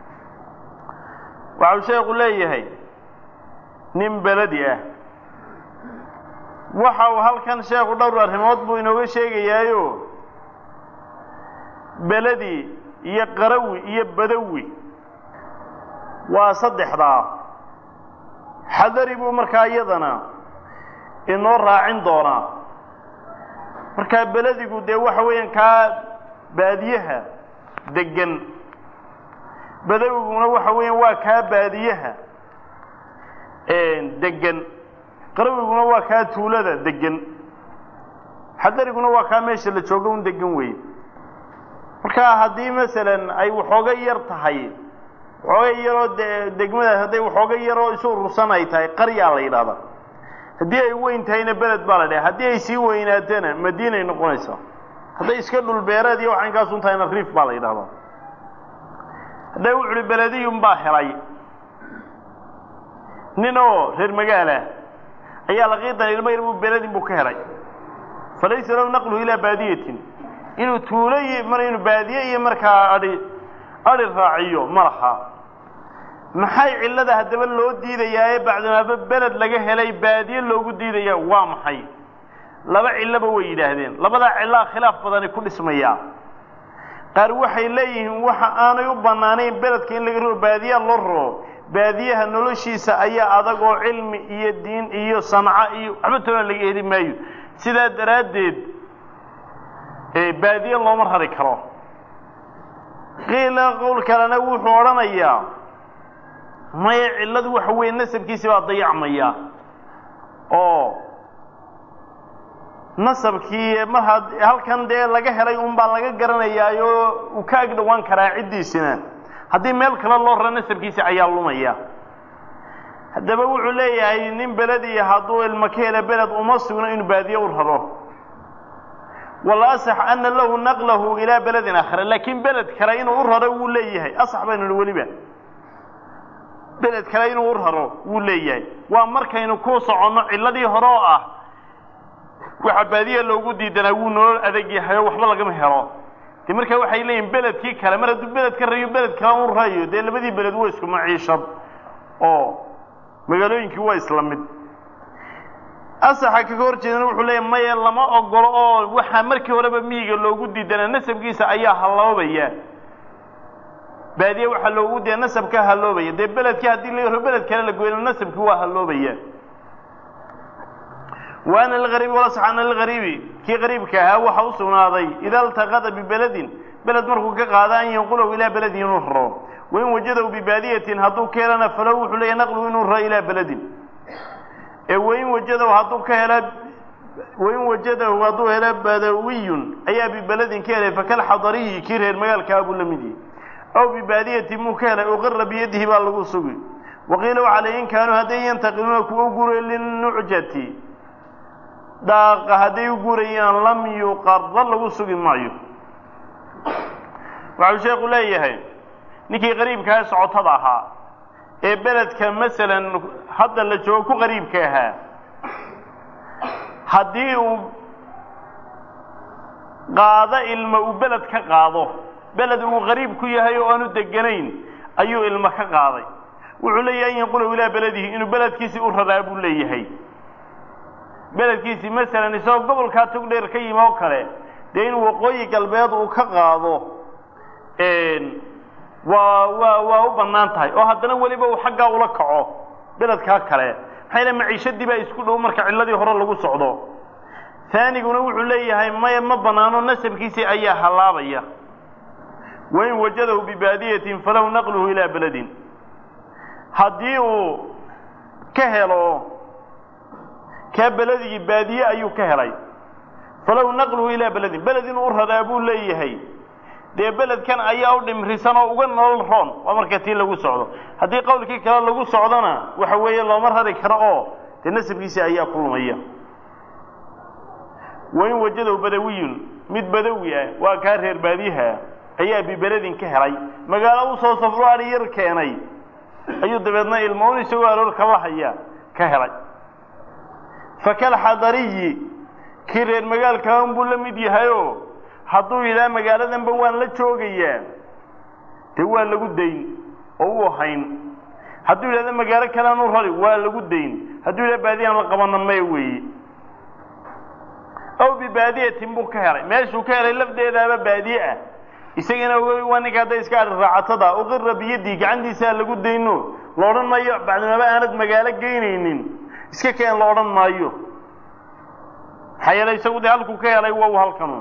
waxau sheekhu leeyahay nin beledi ah waxa uu halkan sheekhu dhowr arrimood buu inooga sheegayaayo beledi iyo qarawi iyo badawi waa saddexdaa xadari buu markaa iyadana inoo raacin doonaa markaa beledigu dee waxa weeyaan kaa baadiyaha degan badawiguna waxa weeyaan waa kaa baadiyaha degan qarawiguna waa kaa tuulada degan xadariguna waa kaa meesha la joogo un degan weeye marka haddii masalan ay waxooga yar tahay waxooga yaroo de degmadaas hadday waxooga yaroo isu urursan ay tahay qaryaa la yidhahdaa haddii ay weyn tahayna beled baa la dhaha haddii ay sii weynaatana madiinay noqonaysaa hadday iska dhul beereed iyo waxankaasun tahayna riif baa la yidhahdaa hadday wuxuhi belediyun baa helay nin oo reer magaalah ayaa laqiidan ilmo yar buu beledin buu ka helay falaysa lahu naqluhu ilaa baadiyatin inuu tuulo iyo mar inuu baadiye iyo markaa adhi adhi raaciyo ma laha maxay cillada haddaba loo diidayaa ee bacdimaaba beled laga helay baadiye loogu diidaya waa maxay laba cilloba way yidhaahdeen labadaa cillaa khilaaf badani ku dhismayaa qaar waxay leeyihiin waxa aanay u bannaanayn beledka in laga roo baadiyaa loo raro baadiyaha noloshiisa ayaa adag oo cilmi iyo diin iyo sanco iyo waxba toona laga heli maayo sidaa daraaddeed baadiye looma rari karo qiila qowl kalena wuxuu odhanayaa maya cilladu waxa weeye nasabkiisi baa dayacmaya oo nasabkii mar had halkan dee laga helay un baa laga garanayaayo uu ka ag dhowaan karaa ciddiisina haddii meel kale loo raro nasabkiisi ayaa lumaya haddaba wuxuu leeyahay nin belediya hadduu ilmo ka hela beled uma sugno inuu baadiye u raro wala asax ana lahu naqlahu ilaa beledin aakhira laakiin beled kale inuu u raro wuu leeyahay asax baynu nihi weliba beled kale inuu u raro wuu leeyahay waa markaynu ku soconno cilladii hore oo ah waxa baadiya loogu diidanaa wuu nolol adag yahay oo waxba lagama helo de markaa waxay leeyihin beledkii kale mar hadduu beled ka rayo beled kale u rayo dee labadii beled waa isku maciishad oo magaalooyinkii waa isla mid asaxa kaga hor jeedana wuxuu leeyahy maya lama ogolo oo waxaa markii horeba miyiga loogu diidanaa nasabkiisa ayaa halloobaya baadiye waxaa loogu diida nasabkaa halloobaya dee beledkii haddii la yaro beled kale la goyno nasabkii waa halloobaya wa ana algariibi walasax ana algariibi kii qariibka ahaa waxa u sugnaaday ida iltaqada bibeledin beled markuu ka qaada an yanqulahu ilaa beledin inuu raro wain wajadahu bibaadiyatin hadduu ka helana falow wuxuu leeyahy naqluhu inuu raro ilaa beledin ee wain wajadahu hadduu ka hela wain wajadahu hadduu hela badawiyun ayaa bibeledin ka helay fakalxadariyi kii reer magaalkaa buu la mid yihi aw bibaadiyatin muu ka helay uqira biyadihi baa lagu sugi waqiila waxaa la in kaanuu hadday yantaqiluuna kuwa u guray linucjati dhaaqa hadday u gurayaan lam yuqarra lagu sugi maayo waxau sheekhu leeyahay ninkii qariibkaa socotada ahaa ee beledka masalan hadda la joogo ku qariibka ahaa haddii uu qaado ilmo uu beled ka qaado beled uu qariib ku yahay oo aanu deganayn ayuu ilmo ka qaaday wuxuu leeyahay an yanqulahu ilaa beledihi inuu beledkiisii u raraa buu leeyahay beledkiisii masalan isagoo gobolkaa togdheer ka yimi oo kale dee inuu waqooyi galbeed uu ka qaado waa waa waa u bannaan tahay oo haddana weliba uu xaggaa ula kaco beledkaa kale maxaa yale maciishadii baa isku dhow marka cilladii hore lagu socdo taaniguna wuxuu leeyahay maya ma bannaano nasabkiisii ayaa hallaabaya wain wajadahu bibaadiyatin falahu naqluhu ilaa beledin haddii uu ka helo kaa beledigi baadiye ayuu ka helay falow naqluhu ilaa beledin beled inuu u raraa buu leeyahay dee beledkan ayaa u dhimrisan oo uga nolol roon waa marka tii lagu socdo haddii qowlkii kale lagu socdona waxa weeye looma rari karo oo dee nasabkiisi ayaa ku lumaya wain wajadow badawiyun mid badawi ah waa kaa reer baadiyaha ayaa bibeledin ka helay magaalo u soo safro ari yar keenay ayuu dabeedna ilmoon isagoo aroorka la haya ka helay fakalxadariyi kii reer magaalkaan buu la mid yahayoo hadduu yidhaha magaaladanba waan la joogayaa dee waa lagu dayn oo u hayn hadduu yidhahda magaalo kalean u rari waa lagu dayn hadduu yidhaha baadiyaan la qabana maya weeye aw bibaadiyatin buu ka helay meeshuu ka helay lafdeedaaba baadiye ah isagana waa ninka hadday iska ari raacatada uqira biyadii gacantiisaa lagu dayno la odhan maayo bacdimaba aanad magaalo geynaynin iska keen la odhan maayo maxaa yeelay isagu dee halkuu ka helay waa u halkanu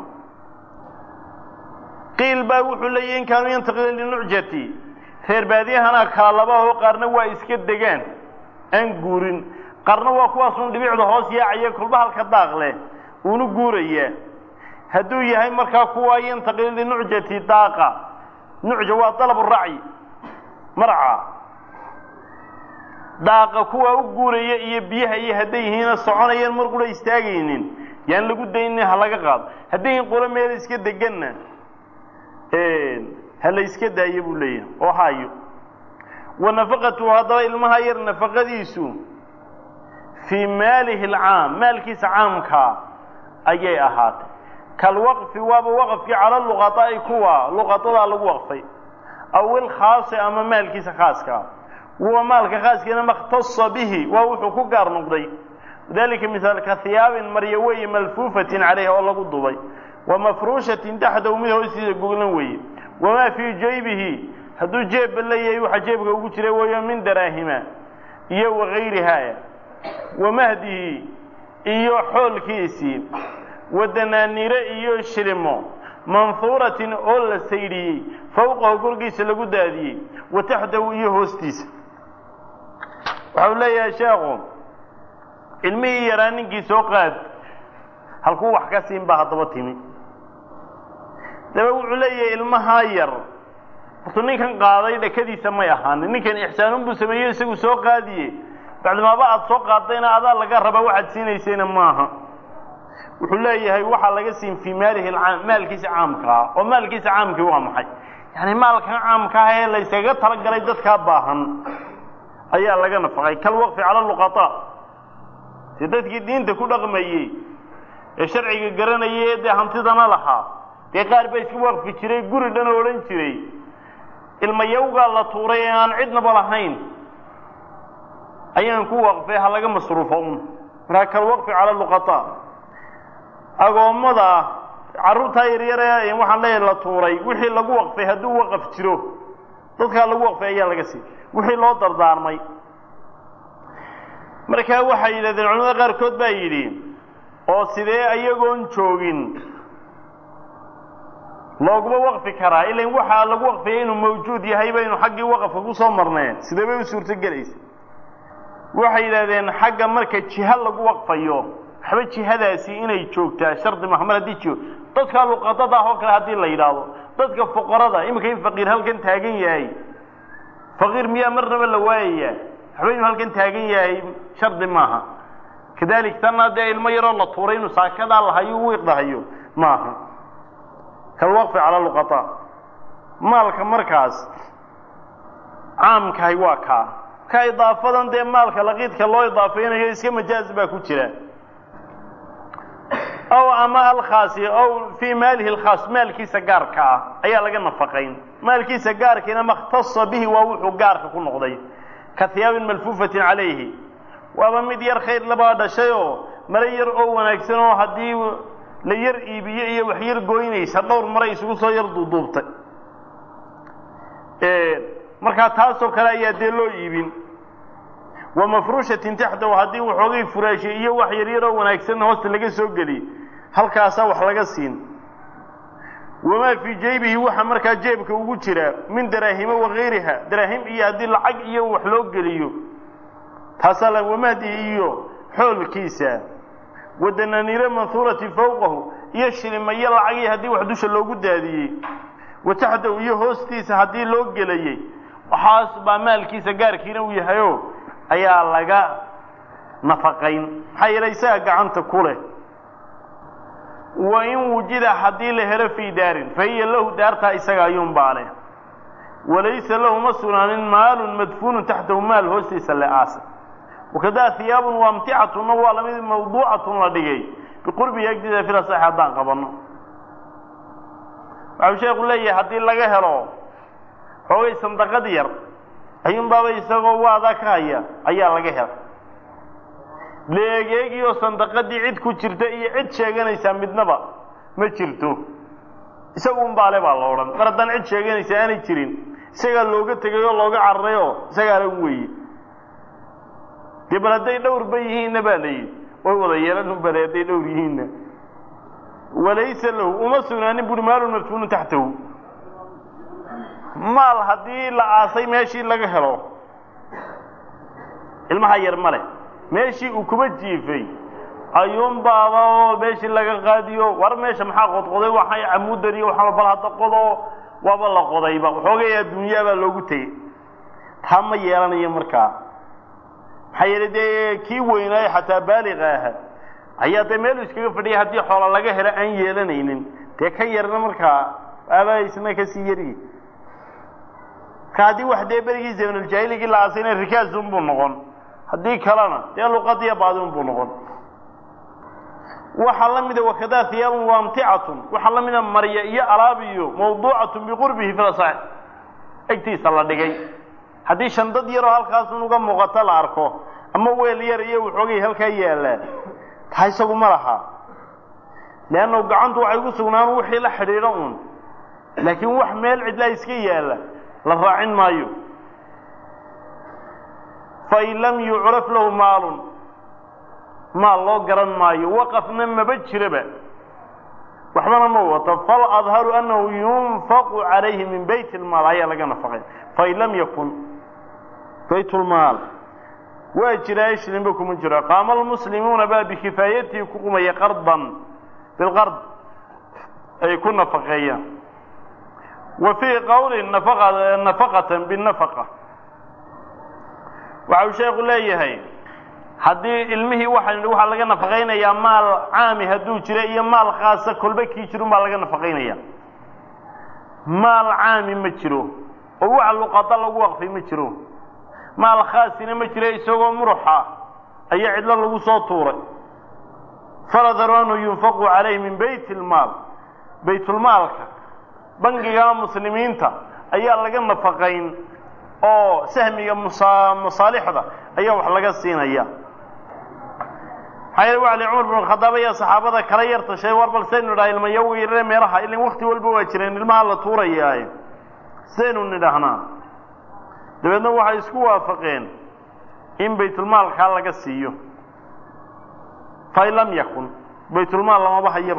qiil baa wuxuu leeyahy in kaanuu yantaqilan linucjati reer baadiyahana kala laba oo qaarna waa iska degaan aan guurin qaarna waa kuwaasun dhibicda hoos yaacaya kolba halka daaq leh uuna guurayaa hadduu yahay markaa kuwa yantaqil linucjati daaqa nucja waa dalab racyi marca daaqa kuwa u guuraya iyo biyaha iyo hadday yihiina soconayaan mar qura istaagaynin yaan lagu daynin ha laga qaado hadday yihiin qura meel iska deganna ha la iska daayo buu leeyahay oo hayo wa nafaqatuhu haddaba ilmaha yar nafaqadiisu fii maalihi alcaam maalkiisa caamkaa ayay ahaatay kalwaqfi waaba waqfkii cala luqataa'i kuwa luqatadaa lagu waqfay aw ilkhaasi ama maalkiisa khaaska huwa maalka khaaskiina makhtasa bihi waa wuxuu ku gaar noqday dalika misaalka hiyaabin marya weeye malfuufatin calayha oo lagu dubay wa mafruushatin taxdahu mid hoostiisa goglan weeye wamaa fii jaybihi hadduu jeebba leeyahay waxa jeebka ugu jira weeyo min daraahima iyo wagayrihaa wa mahdihi iyo xoolkiisii wa danaaniire iyo shilimo manhuuratin oo la saydhiyey fawqahu korkiisa lagu daadiyey wa taxdahu iyo hoostiisa waxau leeyahay sheekhu ilmihii yaraa ninkii soo qaad halkuu wax ka siin baa haddaba timi daba wuxuu leeyahay ilmahaa yar hortu ninkan qaaday dhakadiisa may ahaanin ninkan ixsaanun buu sameeyo isagu soo qaadiye bacdimaaba aada soo qaadayna adaa laga rabaa waxaad siinaysayna maaha wuxuu leeyahay waxaa laga siin fii maalihi alcaam maalkiisa caamkaa oo maalkiisa caamkii waa maxay yani maalkan caamka ah ee layskaga talagalay dadkaa baahan ayaa laga nafaqay kalwaqfi cala luqataa dee dadkii diinta ku dhaqmayey ee sharciga garanayay ee dee hantidana lahaa dee qaar baa iska waqfi jiray guri dhan oo odhan jiray ilmayawgaa la tuuray ee aan cidnaba lahayn ayaan ku waqfay ha laga masruufo un markaa kalwaqfi cala luqataa agoommada carruurtaa yaryare waxaan leeyahay la tuuray wixii lagu waqfay hadduu waqaf jiro dadkaa lagu waqfay ayaa laga sii wixii loo dardaarmay markaa waxay yidhahdeen culamada qaarkood baa yidhi oo sidee ayagoon joogin looguma waqfi karaa ilan waxaa lagu waqfiyay inuu mawjuud yahay baynu xaggii waqafka ku soo marneen sidee bay u suurto gelaysa waxay yidhahdeen xagga marka jiha lagu waqfayo waxba jihadaasi inay joogtaa shardi maha mar haddii jiro dadka luqadada ah oo kale haddii la yidhaahdo dadka fuqarada iminka in faqiir halkan taagan yahay faqiir miyaa marnaba la waayaya waxba inuu halkan taagan yahay shardi maaha kadalik tanna dee ilmo yaroo la tuuray inuu saakadaa lahayo u wiiqdahayo maaha kalwaqfi cala luqataa maalka markaas caamkahay waa kaa ka idaafadan dee maalka laqiidka loo idaafaynayo iska majaaz baa ku jira ow ama alkhaasi ow fii maalihi alkhaas maalkiisa gaarka ah ayaa laga nafaqayn maalkiisa gaarkiina makhtasa bihi waa wuxuu gaarka ku noqday ka hiyaabin malfuufatin calayhi waaba mid yar khayr labaa dhashay oo mare yar oo wanaagsan oo haddii la yar iibiyo iyo wax yar gooynaysa dhowr mare isugu soo yar duuduubtay markaa taasoo kale ayaa dee loo iibin wa mafruushatin taxdahu haddii waxoogay furaashay iyo wax yaryaroo wanaagsan hoosta laga soo geliy halkaasaa wax laga siin wamaa fii jaybihi waxa markaa jeebka ugu jira min daraahima wagayriha daraahim iyo haddii lacag iyo wax loo geliyo taasaa la wamahdi iyo xoolkiisa wadananiire manhuurati fawqahu iyo shilimayo lacagii haddii wax dusha loogu daadiyey wa taxdahu iyo hoostiisa haddii loo gelayey waxaas baa maalkiisa gaarkiina uu yahayo ayaa laga nafaqayn maxaa yeelay isaga gacanta ku leh wa in wujida haddii la helo fii daarin fa hiya lahu daartaa isaga ayuunbaa leh walaysa lahu ma sugnaanin maalun madfuunun taxtahu maal hoostiisa le aasa wakadaa hiyaabun waamticatuna waa lamid mawduucatun la dhigay biqurbihi agdiisa filasax haddaan qabanno waxau sheekhu leeyahay haddii laga helo xoogay sandaqad yar ayuunbaaba isagoo waadaa ka haya ayaa laga hela leegeegii oo sandaqadii cid ku jirta iyo cid sheeganaysaa midnaba ma jirto isaguunbaale baa la odhan mar haddaan cid sheeganaysa aanay jirin isagaa looga tegay oo looga cararay oo isagaala u weeye dee bal hadday dhowrba yihiinna baa la yidhi way wada yeelan bale hadday dhowr yihiinna walaysa lahu uma sugnaanin buuri maalun madfuunun taxtahu maal haddii la aasay meeshii laga helo ilmaha yar ma leh meeshii uu kuba jiifay ayuunbaaba oo meeshii laga qaadiyo war meesha maxaa qodqoday waxay camudan iyo waxaa bal hadda qodo waaba la qodayba waxoogay adduunyaabaa loogu tegey taa ma yeelanayo markaa maxaa yeelay dee kii weynaayo xataa baaliqa aha ayaa dee meelu iskaga fadhiyay haddii xoola laga helo aan yeelanaynin dee ka yarna markaa aabaa isna kasii yaryi marka haddii wax dee berigii zamanuljahiligii la aasayna rikaasunbuu noqon haddii kalena dee luqadiya baadinbuu noqon waxaa la mida wakadaa hiyaabun waamticatun waxaa la mida marya iyo alaab iyo mawduucatun biqurbihi filasax egtiisa la dhigay haddii shandad yaroo halkaasun uga muuqato la arko ama weel yar iyo waxoogay halkaa yaallaa taa isagu ma laha leannu gacantu waxay ku sugnaan wixii la xidhiidho uun laakiin wax meel cidlaa iska yaalla la raacin maayo fain lam yucraf lahu maalun maal loo garan maayo waqafna maba jiraba waxbana ma wato faladharu annahu yunfaqu calayhi min bayt lmaal ayaa laga nafaqay fain lam yakun bayt lmaal waa jiraa shlinba kuma jiro qaama almuslimuuna baa bikifaayatihi ku qumaya qardan bilqard ay ku nafaqeeyaan wa fii qowlin nafaqatan binafaqa waxa uu sheekhu leeyahay haddii ilmihii waxaan waxaa laga nafaqaynayaa maal caami hadduu jiro iyo maal khaasa kolba kii jirun baa laga nafaqaynaya maal caami ma jiro oo waxa luqada lagu waqfay ma jiro maal khaasina ma jiro isagoo muruxa ayaa cidlo lagu soo tuuray faladharu anhu yunfaqu calayhi min bayt lmaal baytulmaalka bangiga muslimiinta ayaa laga nafaqayn oo sahmiga musa masaalixda ayaa wax laga siinaya maxaa yeele waxa li cumar bin khadaab ayaa saxaabada kala yar tashay war bal saynu nidhaha ilmayagu yarare meelaha ilin wakti walba waa jireen ilmaha la tuurayaaye saynu nidhahnaa dabeedna waxay isku waafaqeen in baytulmaalkaa laga siiyo fain lam yakun baytulmaal lamaba hayaba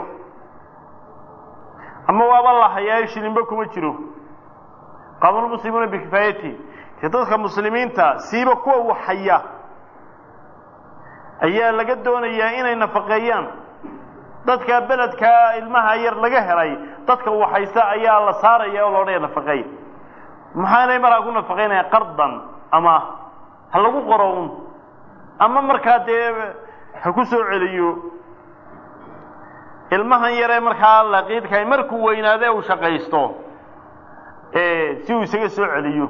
ama waaba la hayaayo shilinba kuma jiro qaamulmuslimuuna bikifaayati dee dadka muslimiinta siiba kuwa wax haya ayaa laga doonayaa inay nafaqeeyaan dadka beledkaa ilmaha yar laga helay dadka waxaysa ayaa la saaraya oo loodhaya nafaqeey maxaanay markaa ku nafaqaynaya qardan ama ha lagu qoro un ama markaa dee ha ku soo celiyo ilmahan yaree markaa laqiidkahay markuu weynaade uu shaqaysto si uu isaga soo celiyo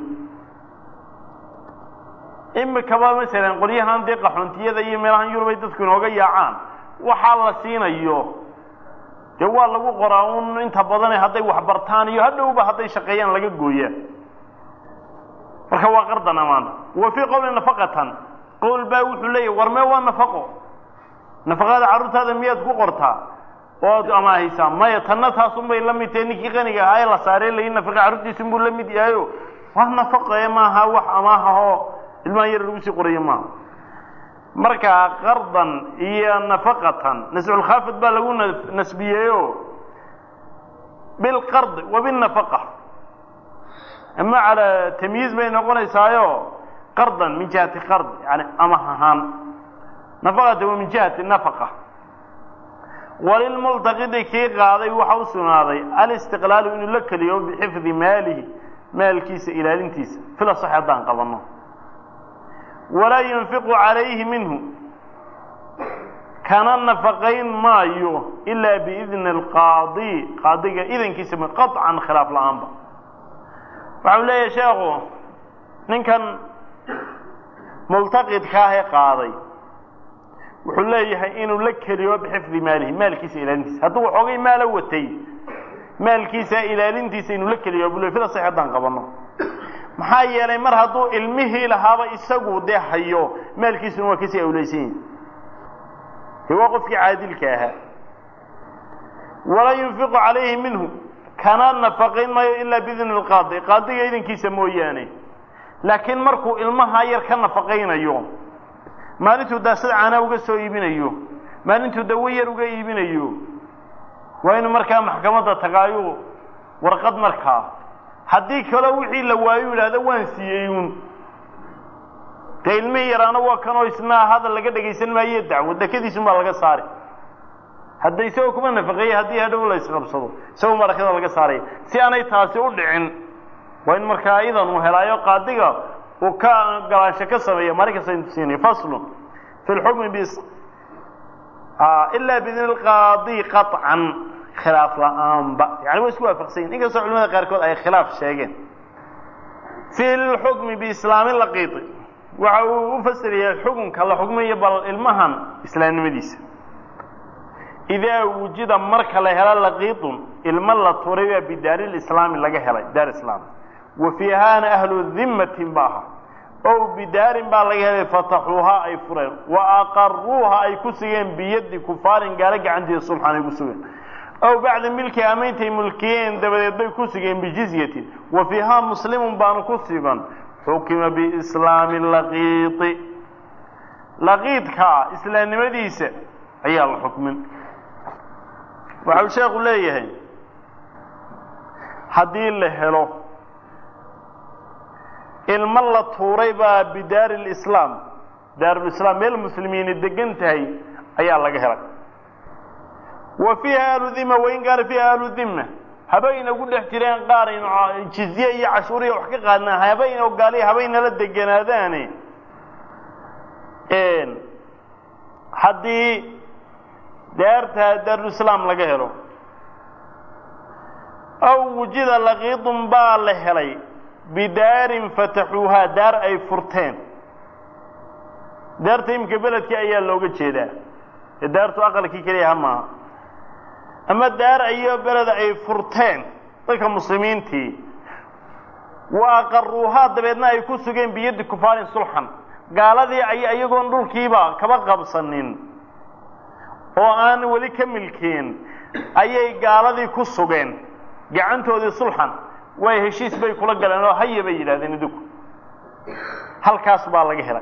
imikaba masalan qolyahan dee qaxoontiyada iyo meelahan yurub ay dadku inooga yaacaan waxaa la siinayo dee waa lagu qoraa un inta badane hadday waxbartaan iyo hadhowba hadday shaqeeyaan laga gooyaa marka waa qardan amaan wa fii qowli nafaqatan qowl baa wuxuu leeyahy war mee waa nafaqo nafaqada carruurtaada miyaad ku qortaa ood amaahaysaa maya tanna taasunbay la mid tahay ninkii qaniga ahaa ee la saaree layi nafaqa carruurtiisun buu la mid yahayo waa nafaqe maaha wax amaahahoo ilmahan yar lagu sii qorayo maaha marka qardan iyo nafaqatan nasculkhaafid baa lagu nasbiyeeyo bilqard wa bilnafaqa ama calaa tamyiiz bay noqonaysaayo qardan min jihati qard yani amah ahaan nafaqata wa min jihati nafaqa walilmultaqidi kii qaaday waxa u sugnaaday alistiqlaalu inuu la keliyo bixifdi maalihi maalkiisa ilaalintiisa fila sax haddaan qabanno walaa yunfiqu calayhi minhu kana nafaqayn maayo ilaa biidni alqaadi qaadiga idankiisa qaطcan khilaaf la-aanba waxau leeyahay sheekhu ninkan multaqidkaahee qaaday wuxuu leeyahay inuu la keliyo bixifdi maalihi maalkiisa ilaalintiisa hadduu waxoogay maalo watay maalkiisa ilaalintiisa inuu la keliyo bule fida sax haddaan qabanno maxaa yeelay mar hadduu ilmihii lahaaba isagu dee hayo maalkiisuna waa kasii awleysan yihi de waa qofkii caadilka ahaa walaa yunfiqu calayhi minhu kana nafaqayn maayo ilaa biidni lqaadi qaadiga idankiisa mooyaane laakiin markuu ilmahaa yar ka nafaqaynayo maalintuu daasad caanaa uga soo iibinayo maalintuu dawo yar uga iibinayo waa inuu markaa maxkamadda tagaayo warqad markaa haddii kaloo wixii la waayo yidhaahdo waan siiyey uun dee ilmihii yaraana waa kanoo isna hadal laga dhegaysan maayo dacwo dekadiisun baa laga saari hadda isagoo kuma nafaqeeyey haddii hadhow la isqabsado isagoo marakada laga saaraya si aanay taasi u dhicin waa in markaa idan uu helaayo qaadiga uu ka galaansho ka sameeya maalin kasta intu siinayo faslun fi lxukmi bis ilaa biidni lqaadi qaطcan khilaaf la-aanba yani way isku waafaqsan yihin inkastoo culimada qaarkood ay khilaaf sheegeen fi lxukmi biislaami laqiiti waxa uu u fasirayaa xukunka la xukmayo bal ilmahan islaamnimadiisa idaa wujida marka la helo laqiitun ilmo la turay baa bidaari lislaami laga helay daar islaam wa fiihaana ahlu dimmatin ba aha ow bidaarin baa laga helay fataxuuhaa ay fureen wa aqaruuha ay ku sugeen biyadi kufaarin gaalo gacanteeda subxan ay ku sugeen ow bacda milki ameyntay mulkiyeen dabadeed bay ku sugeen bijizyatin wa fiihaa muslimun baanu ku sugan xukima biislaami laqiiti laqiidka islaamnimadiisa ayaa la xukmin waxau sheekhu leeyahay haddii la helo ilmo la tuuray baa bidaari lislaam daarulislaam meel muslimiini degan tahay ayaa laga helay wa fiiha ahlu dhima wain kaana fiiha ahlu dhima habayna ugu dhex jireen qaar aynu jizye iyo cashuuriya wax ka qaadnaa habayna ogaaliya habaynala deganaadaane haddii daarta daarulislaam laga helo aw wujida laqiidun baa la helay bidaarin fataxuuhaa daar ay furteen daarta imika beledkii ayaa looga jeedaa ee daartu aqalkii keliya ha maaha ama daar ayo beleda ay furteen dadka muslimiintii wa aqaruuhaa dabeedna ay ku sugeen biyaddi kufaarin sulxan gaaladii ay iyagoon dhulkiiba kaba qabsanin oo aan weli ka milkeen ayay gaaladii ku sugeen gacantoodii sulxan way heshiis bay kula galeen oo haya bay yidhahdeen idinku halkaas baa laga helay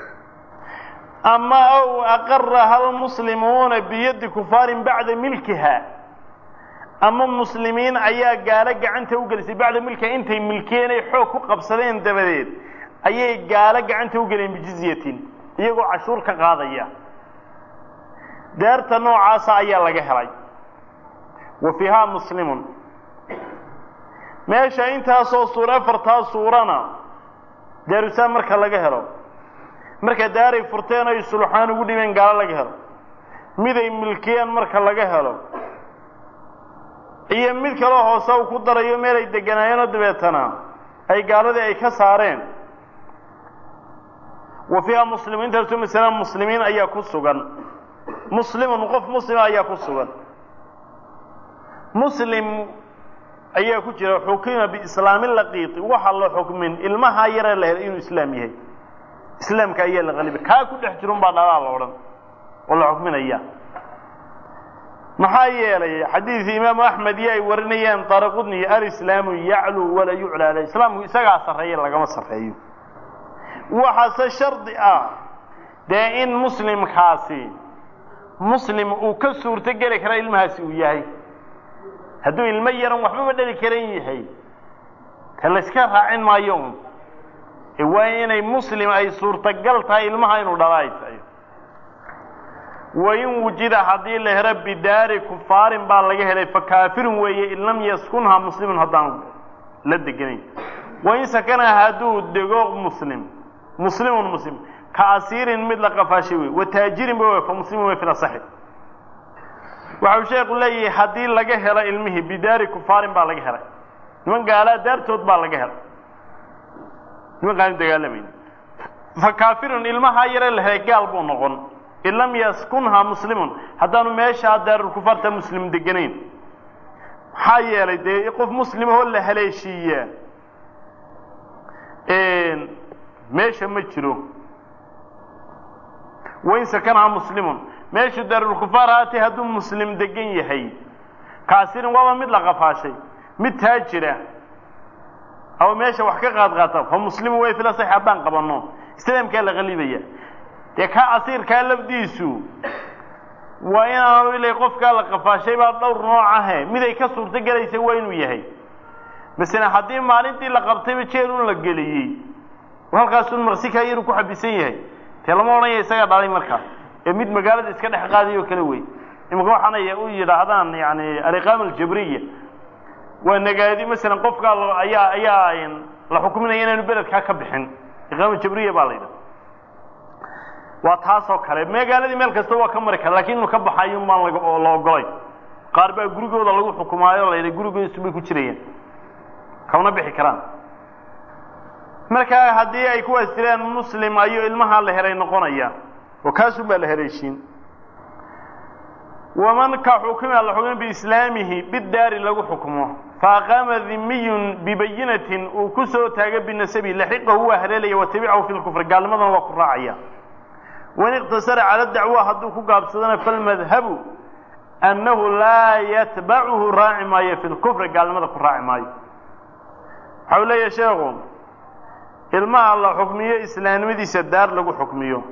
ama ow aqaraha almuslimuuna biyaddi kufaarin bacda milkiha ama muslimiin ayaa gaalo gacanta u gelisay bacda milkiha intay milkiyeen ay xoog ku qabsadeen dabadeed ayay gaalo gacanta u geleen bijizyatin iyagoo cashuur ka qaadaya daarta noocaasa ayaa laga helay wa fiihaa muslimun meesha intaasoo suura afartaa suurana daarusaan marka laga helo marka daaray furteen ay sulxaan ugu dhimeen gaalo laga helo miday milkiyeen marka laga helo iyo mid kaloo hoose uu ku darayo meel ay deganaayeenoo dabeetana ay gaaladii ay ka saareen wa fiiha muslimiintaasu masala muslimiin ayaa ku sugan muslimun qof muslima ayaa ku sugan muslim ayaa ku jira xukima biislaami laqiiti waxa la xukmin ilmahaa yaree la helay inuu islaam yahay islaamka ayaa la qaliba kaa ku dhex jirun baa dhalaa la odhan oo la xukminaya maxaa yeelay xadiidii imaamu axmed iyo ay warinayaan daraqudni alislaamu yacluu walaa yucla aleh islaamku isagaa sarreeya lagama sarreeyo waxaase shardi ah dee in muslimkaasi muslim uu ka suurto geli kara ilmahaasi uu yahay hadduu ilmo yaran waxbaba dhali karan yahay ta layska raacin maayo un waa inay muslim ay suurtagal tahay ilmaha inuu dhala ay tahay wain wujida haddii la helo bidaari kufaarin baa laga helay fa kaafirun weeye in lam yaskunha muslimun haddaan la deganayn wain sakanaha hadduu dego muslim muslimun muslim ka asiirin mid la qafaashay wey wa taajirin ba wey fa muslimun wey fil asaxi waxau sheekhu leeyahay haddii laga helo ilmihii bidaari kufaarin baa laga helay niman gaalaa daartood baa laga helay niman qaanu dagaalamayn fa kaafirun ilmahaa yare la helay gaal buu noqon in lam yaskunha muslimun haddaanu meeshaa daarulkufaarta muslim deganayn maxaa yeelay dee qof muslimahoo la haleeshiiyaa meesha ma jiro wain sakanha muslimun meeshu daarulkufaar haatee hadduu muslim degan yahay kaasirin waaba mid la qafaashay mid taajira ama meesha wax ka qaad qaata fa muslimu way fila sax haddaan qabanno islaamkaa la qalibaya dee ka asiirkaa lafdiisu waa inaanu ilay qofkaa la qafaashay baa dhowr nooc ahe mid ay ka suurto gelaysa waa inuu yahay masalan haddii maalintii la qabtayba jeel un la geliyey halkaasun maqsikaa yaru ku xabisan yahay dee lama odhanaya isagaa dhalay markaa ee mid magaalada iska dhex qaadayo kale wey imika waxaanay u yidhaahdaan yani aliqaama aljabriya waa nagaadi masalan qofkaa ayaa ayaa la xukuminaya inaanu beledkaa ka bixin iqaama jabriya baa la yidhaha waa taasoo kale magaaladii meel kasta waa ka mari kara lakin inuu ka baxayo maan la ogolay qaar baa gurigooda lagu xukumaayo la yidha gurigoodasu bay ku jirayaan kamana bixi karaan markaa haddii ay kuwaas jiraan muslim ayuu ilmahaa la helay noqonaya oo kaasun baa la haleeshiin waman ka xukima la xukuma biislaamihi bidaari lagu xukumo faaqaama dimiyun bibayinatin uu ku soo taaga binasabi laxiqahu waa haleelaya watabicahu fi lkufri gaalnimadana waa ku raacaya wain iqtasara cala dacwa hadduu ku gaabsadana falmadhabu annahu laa yatbacuhu raaci maayo fi lkufri gaalnimada ku raaci maayo waxau leeyahay sheekhu ilmaha la xukmiyo islaamnimadiisa daar lagu xukmiyo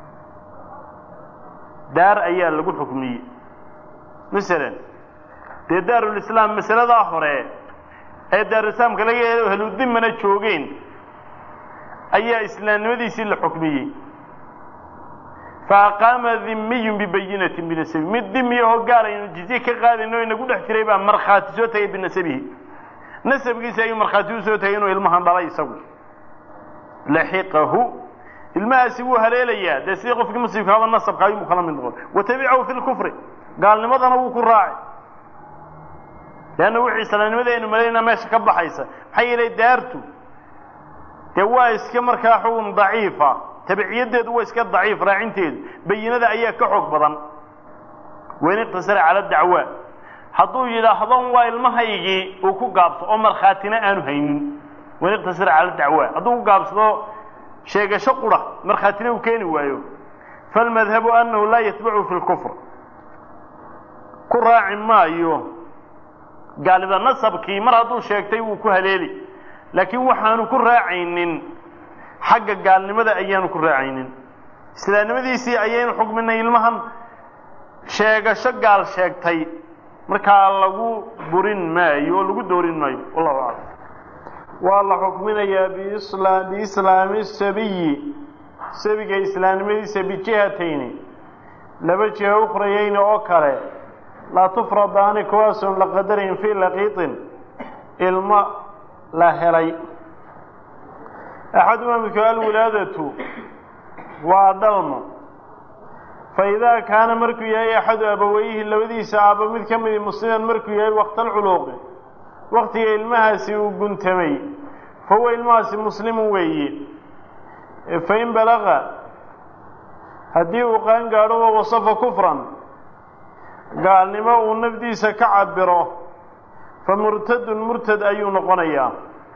daar ayaa lagu xukmiyey masalan dee daarulislaam masaladaa hore ee daarulislaamka laga helo heludimana joogeen ayaa islaamnimadiisii la xukmiyey faaqaama dimiyun bibayinatin binasabi mid dimiyahoo gaal aynu jizye ka qaadayno inagu dhex jiray baa markhaati soo tagay binasabihi nasabkiisa ayuu markhaati u soo tagay inuu ilmahan dhalay isagu laxiqahu ilmahaasi wuu haleelayaa dee sidii qofkii muslimkaaba nasabka ayuu kala mid noqon watabicahu fi lkufri gaalnimadana wuu ku raaci leanna wixii islaamnimada aynu malaynaa meesha ka baxaysa maxaa yeelay daartu dee waa iska markaa xukun daciifa tabiciyadeedu waa iska daciif raacinteedu bayinada ayaa ka xoog badan wain iqtasara cala dacwa hadduu yidhaahdo waa ilmahaygii uu ku gaabso oo markhaatina aanu haynin wain iqtasara cala dacwa hadduu ku gaabsado sheegasho qura markhaatina uu keeni waayo falmadhabu annahu laa yatbacu fi lkufr ku raaci maayo gaalida nasabkii mar hadduu sheegtay wuu ku haleeli laakiin waxaanu ku raacaynin xagga gaalnimada ayaanu ku raacaynin islaamnimadiisii ayaynu xukminay ilmahan sheegasho gaal sheegtay markaa lagu burin maayo oo lagu doorin maayo wallahu aclam waa la xukminayaa bisla biislaami sabiyi sabiga islaamnimadiisa bijihatayni laba jiha ukhrayayni oo kale laa tufradaani kuwaasoon la qadarayn fii laqiitin ilmo la helay axadumaa midko alwilaadatu waa dhalmo fa idaa kaana markuu yahay axadu abaweyhi labadiisa aabba mid ka midi musliman markuu yahay waqtalculuuqi waktiga ilmahaasi uu guntamay fa huwa ilmahaasi muslimu weeye fain balaqa haddii uu qaan gaadho wa wasafa kufran gaalnimo uu nafdiisa ka cabiro fa murtadun murtad ayuu noqonayaa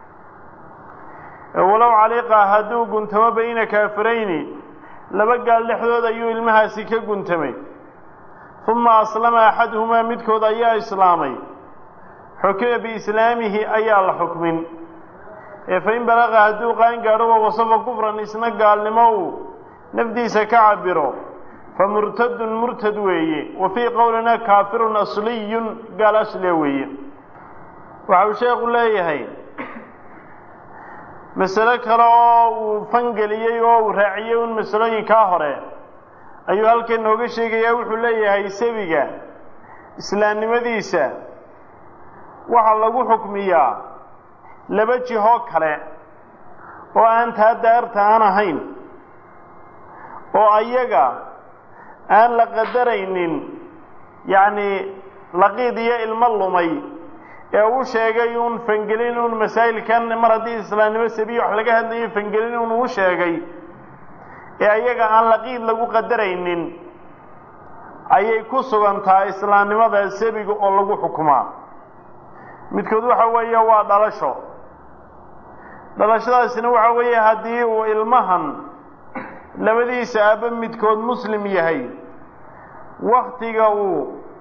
walow caliiqa hadduu guntamo bayna kaafirayni laba gaal dhexdood ayuu ilmahaasi ka guntamay uma aslama axaduhumaa midkood ayaa islaamay xukima biislaamihi ayaa la xukmin ee fain balaqa hadduu qaan gaadho wa wasafa kufran isna gaalnimo uu nafdiisa ka cabiro fa murtadun murtad weeye wa fii qowlina kaafirun asliyun gaal asliya weeye waxa uu sheekhu leeyahay masalo kale oo uu fangeliyey oo uu raaciyey un masalooyinkaa hore ayuu halkan nooga sheegayaa wuxuu leeyahay sabiga islaamnimadiisa waxaa lagu xukmiyaa laba jihoo kale oo aan taa daarta aan ahayn oo ayaga aan la qadaraynin yacni laqiid iyo ilmo lumay ee uu sheegay uun fangelin uun masaa'ilkan mar haddii islaamnimo sabiya wax laga hadlayo fangelin uun uu sheegay ee ayaga aan laqiid lagu qadaraynin ayay ku sugantahay islaamnimada sabiga oo lagu xukumaa midkood waxa weeye waa dhalasho dhalashadaasina waxa weeye haddii uu ilmahan labadiisa aabba midkood muslim yahay waktiga uu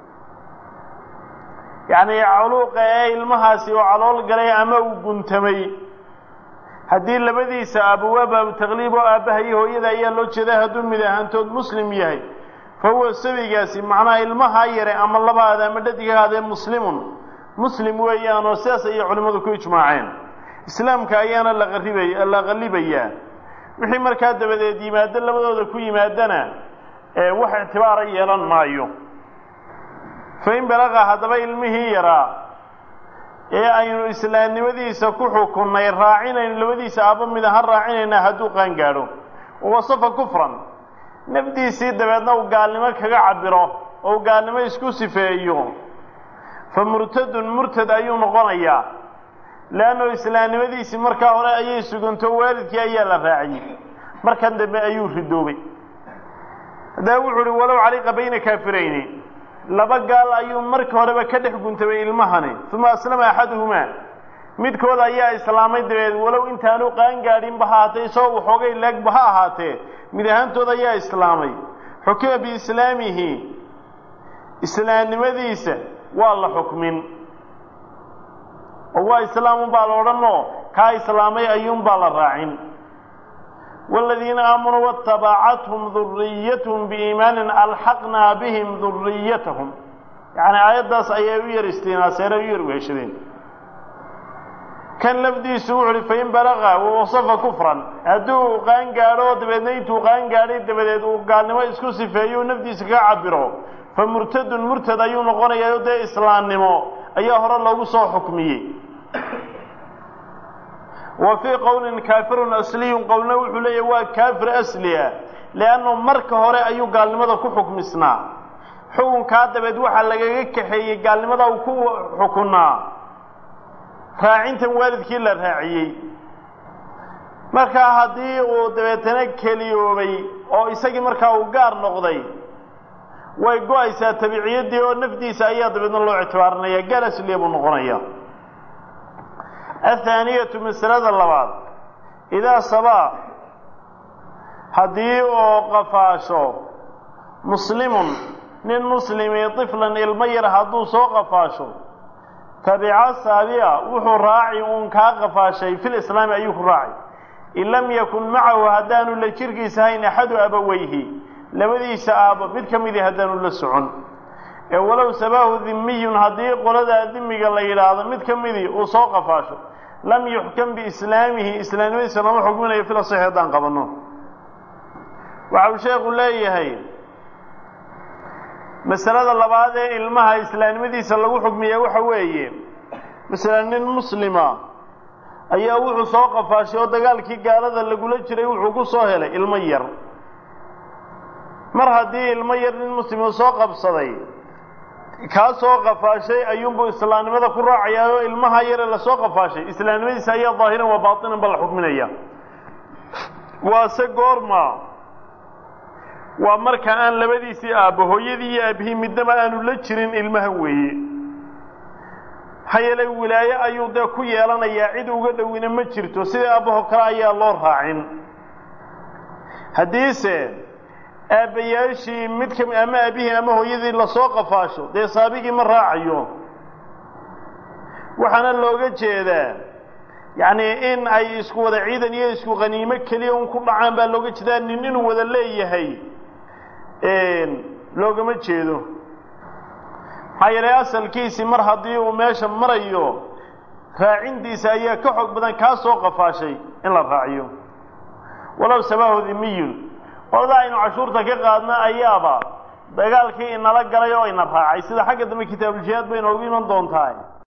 yacni culuuqa ee ilmahaasi oo calool galay ama uu guntamay haddii labadiisa aabba waa baabu taqliib oo aabbaha iyo hooyada ayaa loo jeedaa hadduu mid ahaantood muslim yahay fa huwa sabigaasi macnaha ilmahaa yare ama labaada ama dhadighaadee muslimun muslim weeyaan oo sidaas ayay culimmadu ku ijmaaceen islaamka ayaana la qaribay la qallibayaa wixii markaa dabadeed yimaado labadooda ku yimaadana ee wax ictibaara yeelan maayo fa in balaqa haddaba ilmihii yaraa ee aynu islaamnimadiisa ku xukunnay raacinayno labadiisa aabba mid ahaan raacinaynaa hadduu qaangaadho wasafa kufran nafdiisii dabeedna uu gaalnimo kaga cabiro oo uu gaalnimo isku sifeeyo fa murtadun murtad ayuu noqonayaa leanno islaamnimadiisii markaa hore ayay suganto waalidkii ayaa la raaciyey markan dambe ayuu ridoobay haddaba wuxuu uhi walow caliqa bayna kaafirayni laba gaal ayuu marka horeba ka dhex guntamay ilmahani uma aslama axaduhumaa midkood ayaa islaamay dabeed walow intaanu qaangaadhinba ha ahaatee isagoo waxoogay leegba ha ahaatee mid ahaantood ayaa islaamay xukima biislaamihi islaamnimadiisa waa la xukmin oo waa islaamunbaa la odhanoo kaa islaamay ayuunbaa la raacin waaladiina aamanuu waatabacathum duriyatahum biiimaanin alxaqnaa bihim duriyatahum yacni aayaddaas ayay u yar istinaaseena u yar weheshadeen kan lafdiisu wuxu uhi fain balaqa wawasafa kufran hadduu qaangaadho dabeedna intuu qaangaadhay dabadeed uu gaalnimo isku sifeeyo nafdiisa kaga cabiro fa murtadun murtad ayuu noqonayaa dee islaamnimo ayaa hore loogu soo xukmiyey wa fii qowlin kaafirun asliyun qowlna wuxuu leeyahy waa kaafir asliya liannu marka hore ayuu gaalnimada ku xukmisnaa xukunkaa dabeed waxaa lagaga kaxeeyey gaalnimada uu ku xukunaa raacintan waalidkii la raaciyey markaa haddii uu dabeetana keliyoobay oo isagii markaa uu gaar noqday way go-aysaa tabiciyaddii oo nafdiisa ayaa dabeedna loo ictibaarinaya gaal asliya buu noqonaya athaaniyatu masalada labaad idaa sabaa haddii oo qafaasho muslimun nin muslimi tiflan ilmo yar hadduu soo qafaasho tabica saabica wuxuu raaci uun kaa qafaashay fil islaami ayuu ku raacay in lam yakun macahu haddaanu la jirkiisa hayn axadu abaweyhi labadiisa aabbo mid ka midii haddaanu la socon ee walow sabaahu dimiyun haddii qoladaa dimiga la yidhaahdo mid ka midii uu soo qafaasho lam yuxkam biislaamihi islaamnimadiisa lama xukminayo fil asaxi haddaan qabanno waxa uu sheekhu leeyahay masalada labaad ee ilmaha islaamnimadiisa lagu xukmiya waxa weeye masalan nin muslima ayaa wuxuu soo qafaashay oo dagaalkii gaalada lagula jiray wuxuu ku soo helay ilmo yar mar haddii ilmo yar nin muslima soo qabsaday kaa soo qafaashay ayuunbuu islaamnimada ku raacayaa oo ilmaha yare lasoo qafaashay islaamnimadiisa ayaa daahiran waa baatinan ba la xukminaya waase goorma waa marka aan labadiisii aabbo hooyadii iyo aabihii midnaba aanu la jirin ilmahan weeye maxaa yeelay wilaaye ayuu dee ku yeelanayaa cid uga dhowina ma jirto sidai aabbaho kale ayaa loo raacin haddiise aabbayaashii mid kami ama aabihii ama hooyadii lasoo qafaasho dee saabigii ma raacayo waxaana looga jeedaa yacni in ay isku wada ciidan iyo isku qaniimo keliya un ku dhacaan baa looga jeedaa nin inuu wada leeyahay loogama jeedo maxaa yeelay asalkiisii mar haddii uu meesha marayo raacintiisa ayaa ka xoog badan kaa soo qafaashay in la raaciyo walow sabahu dimiyun qolada aynu cashuurta ka qaadna ayaaba dagaalkii inala galay oo ina raacay sida xagga dambe kitaabujihaad bay inoogu iman doontaa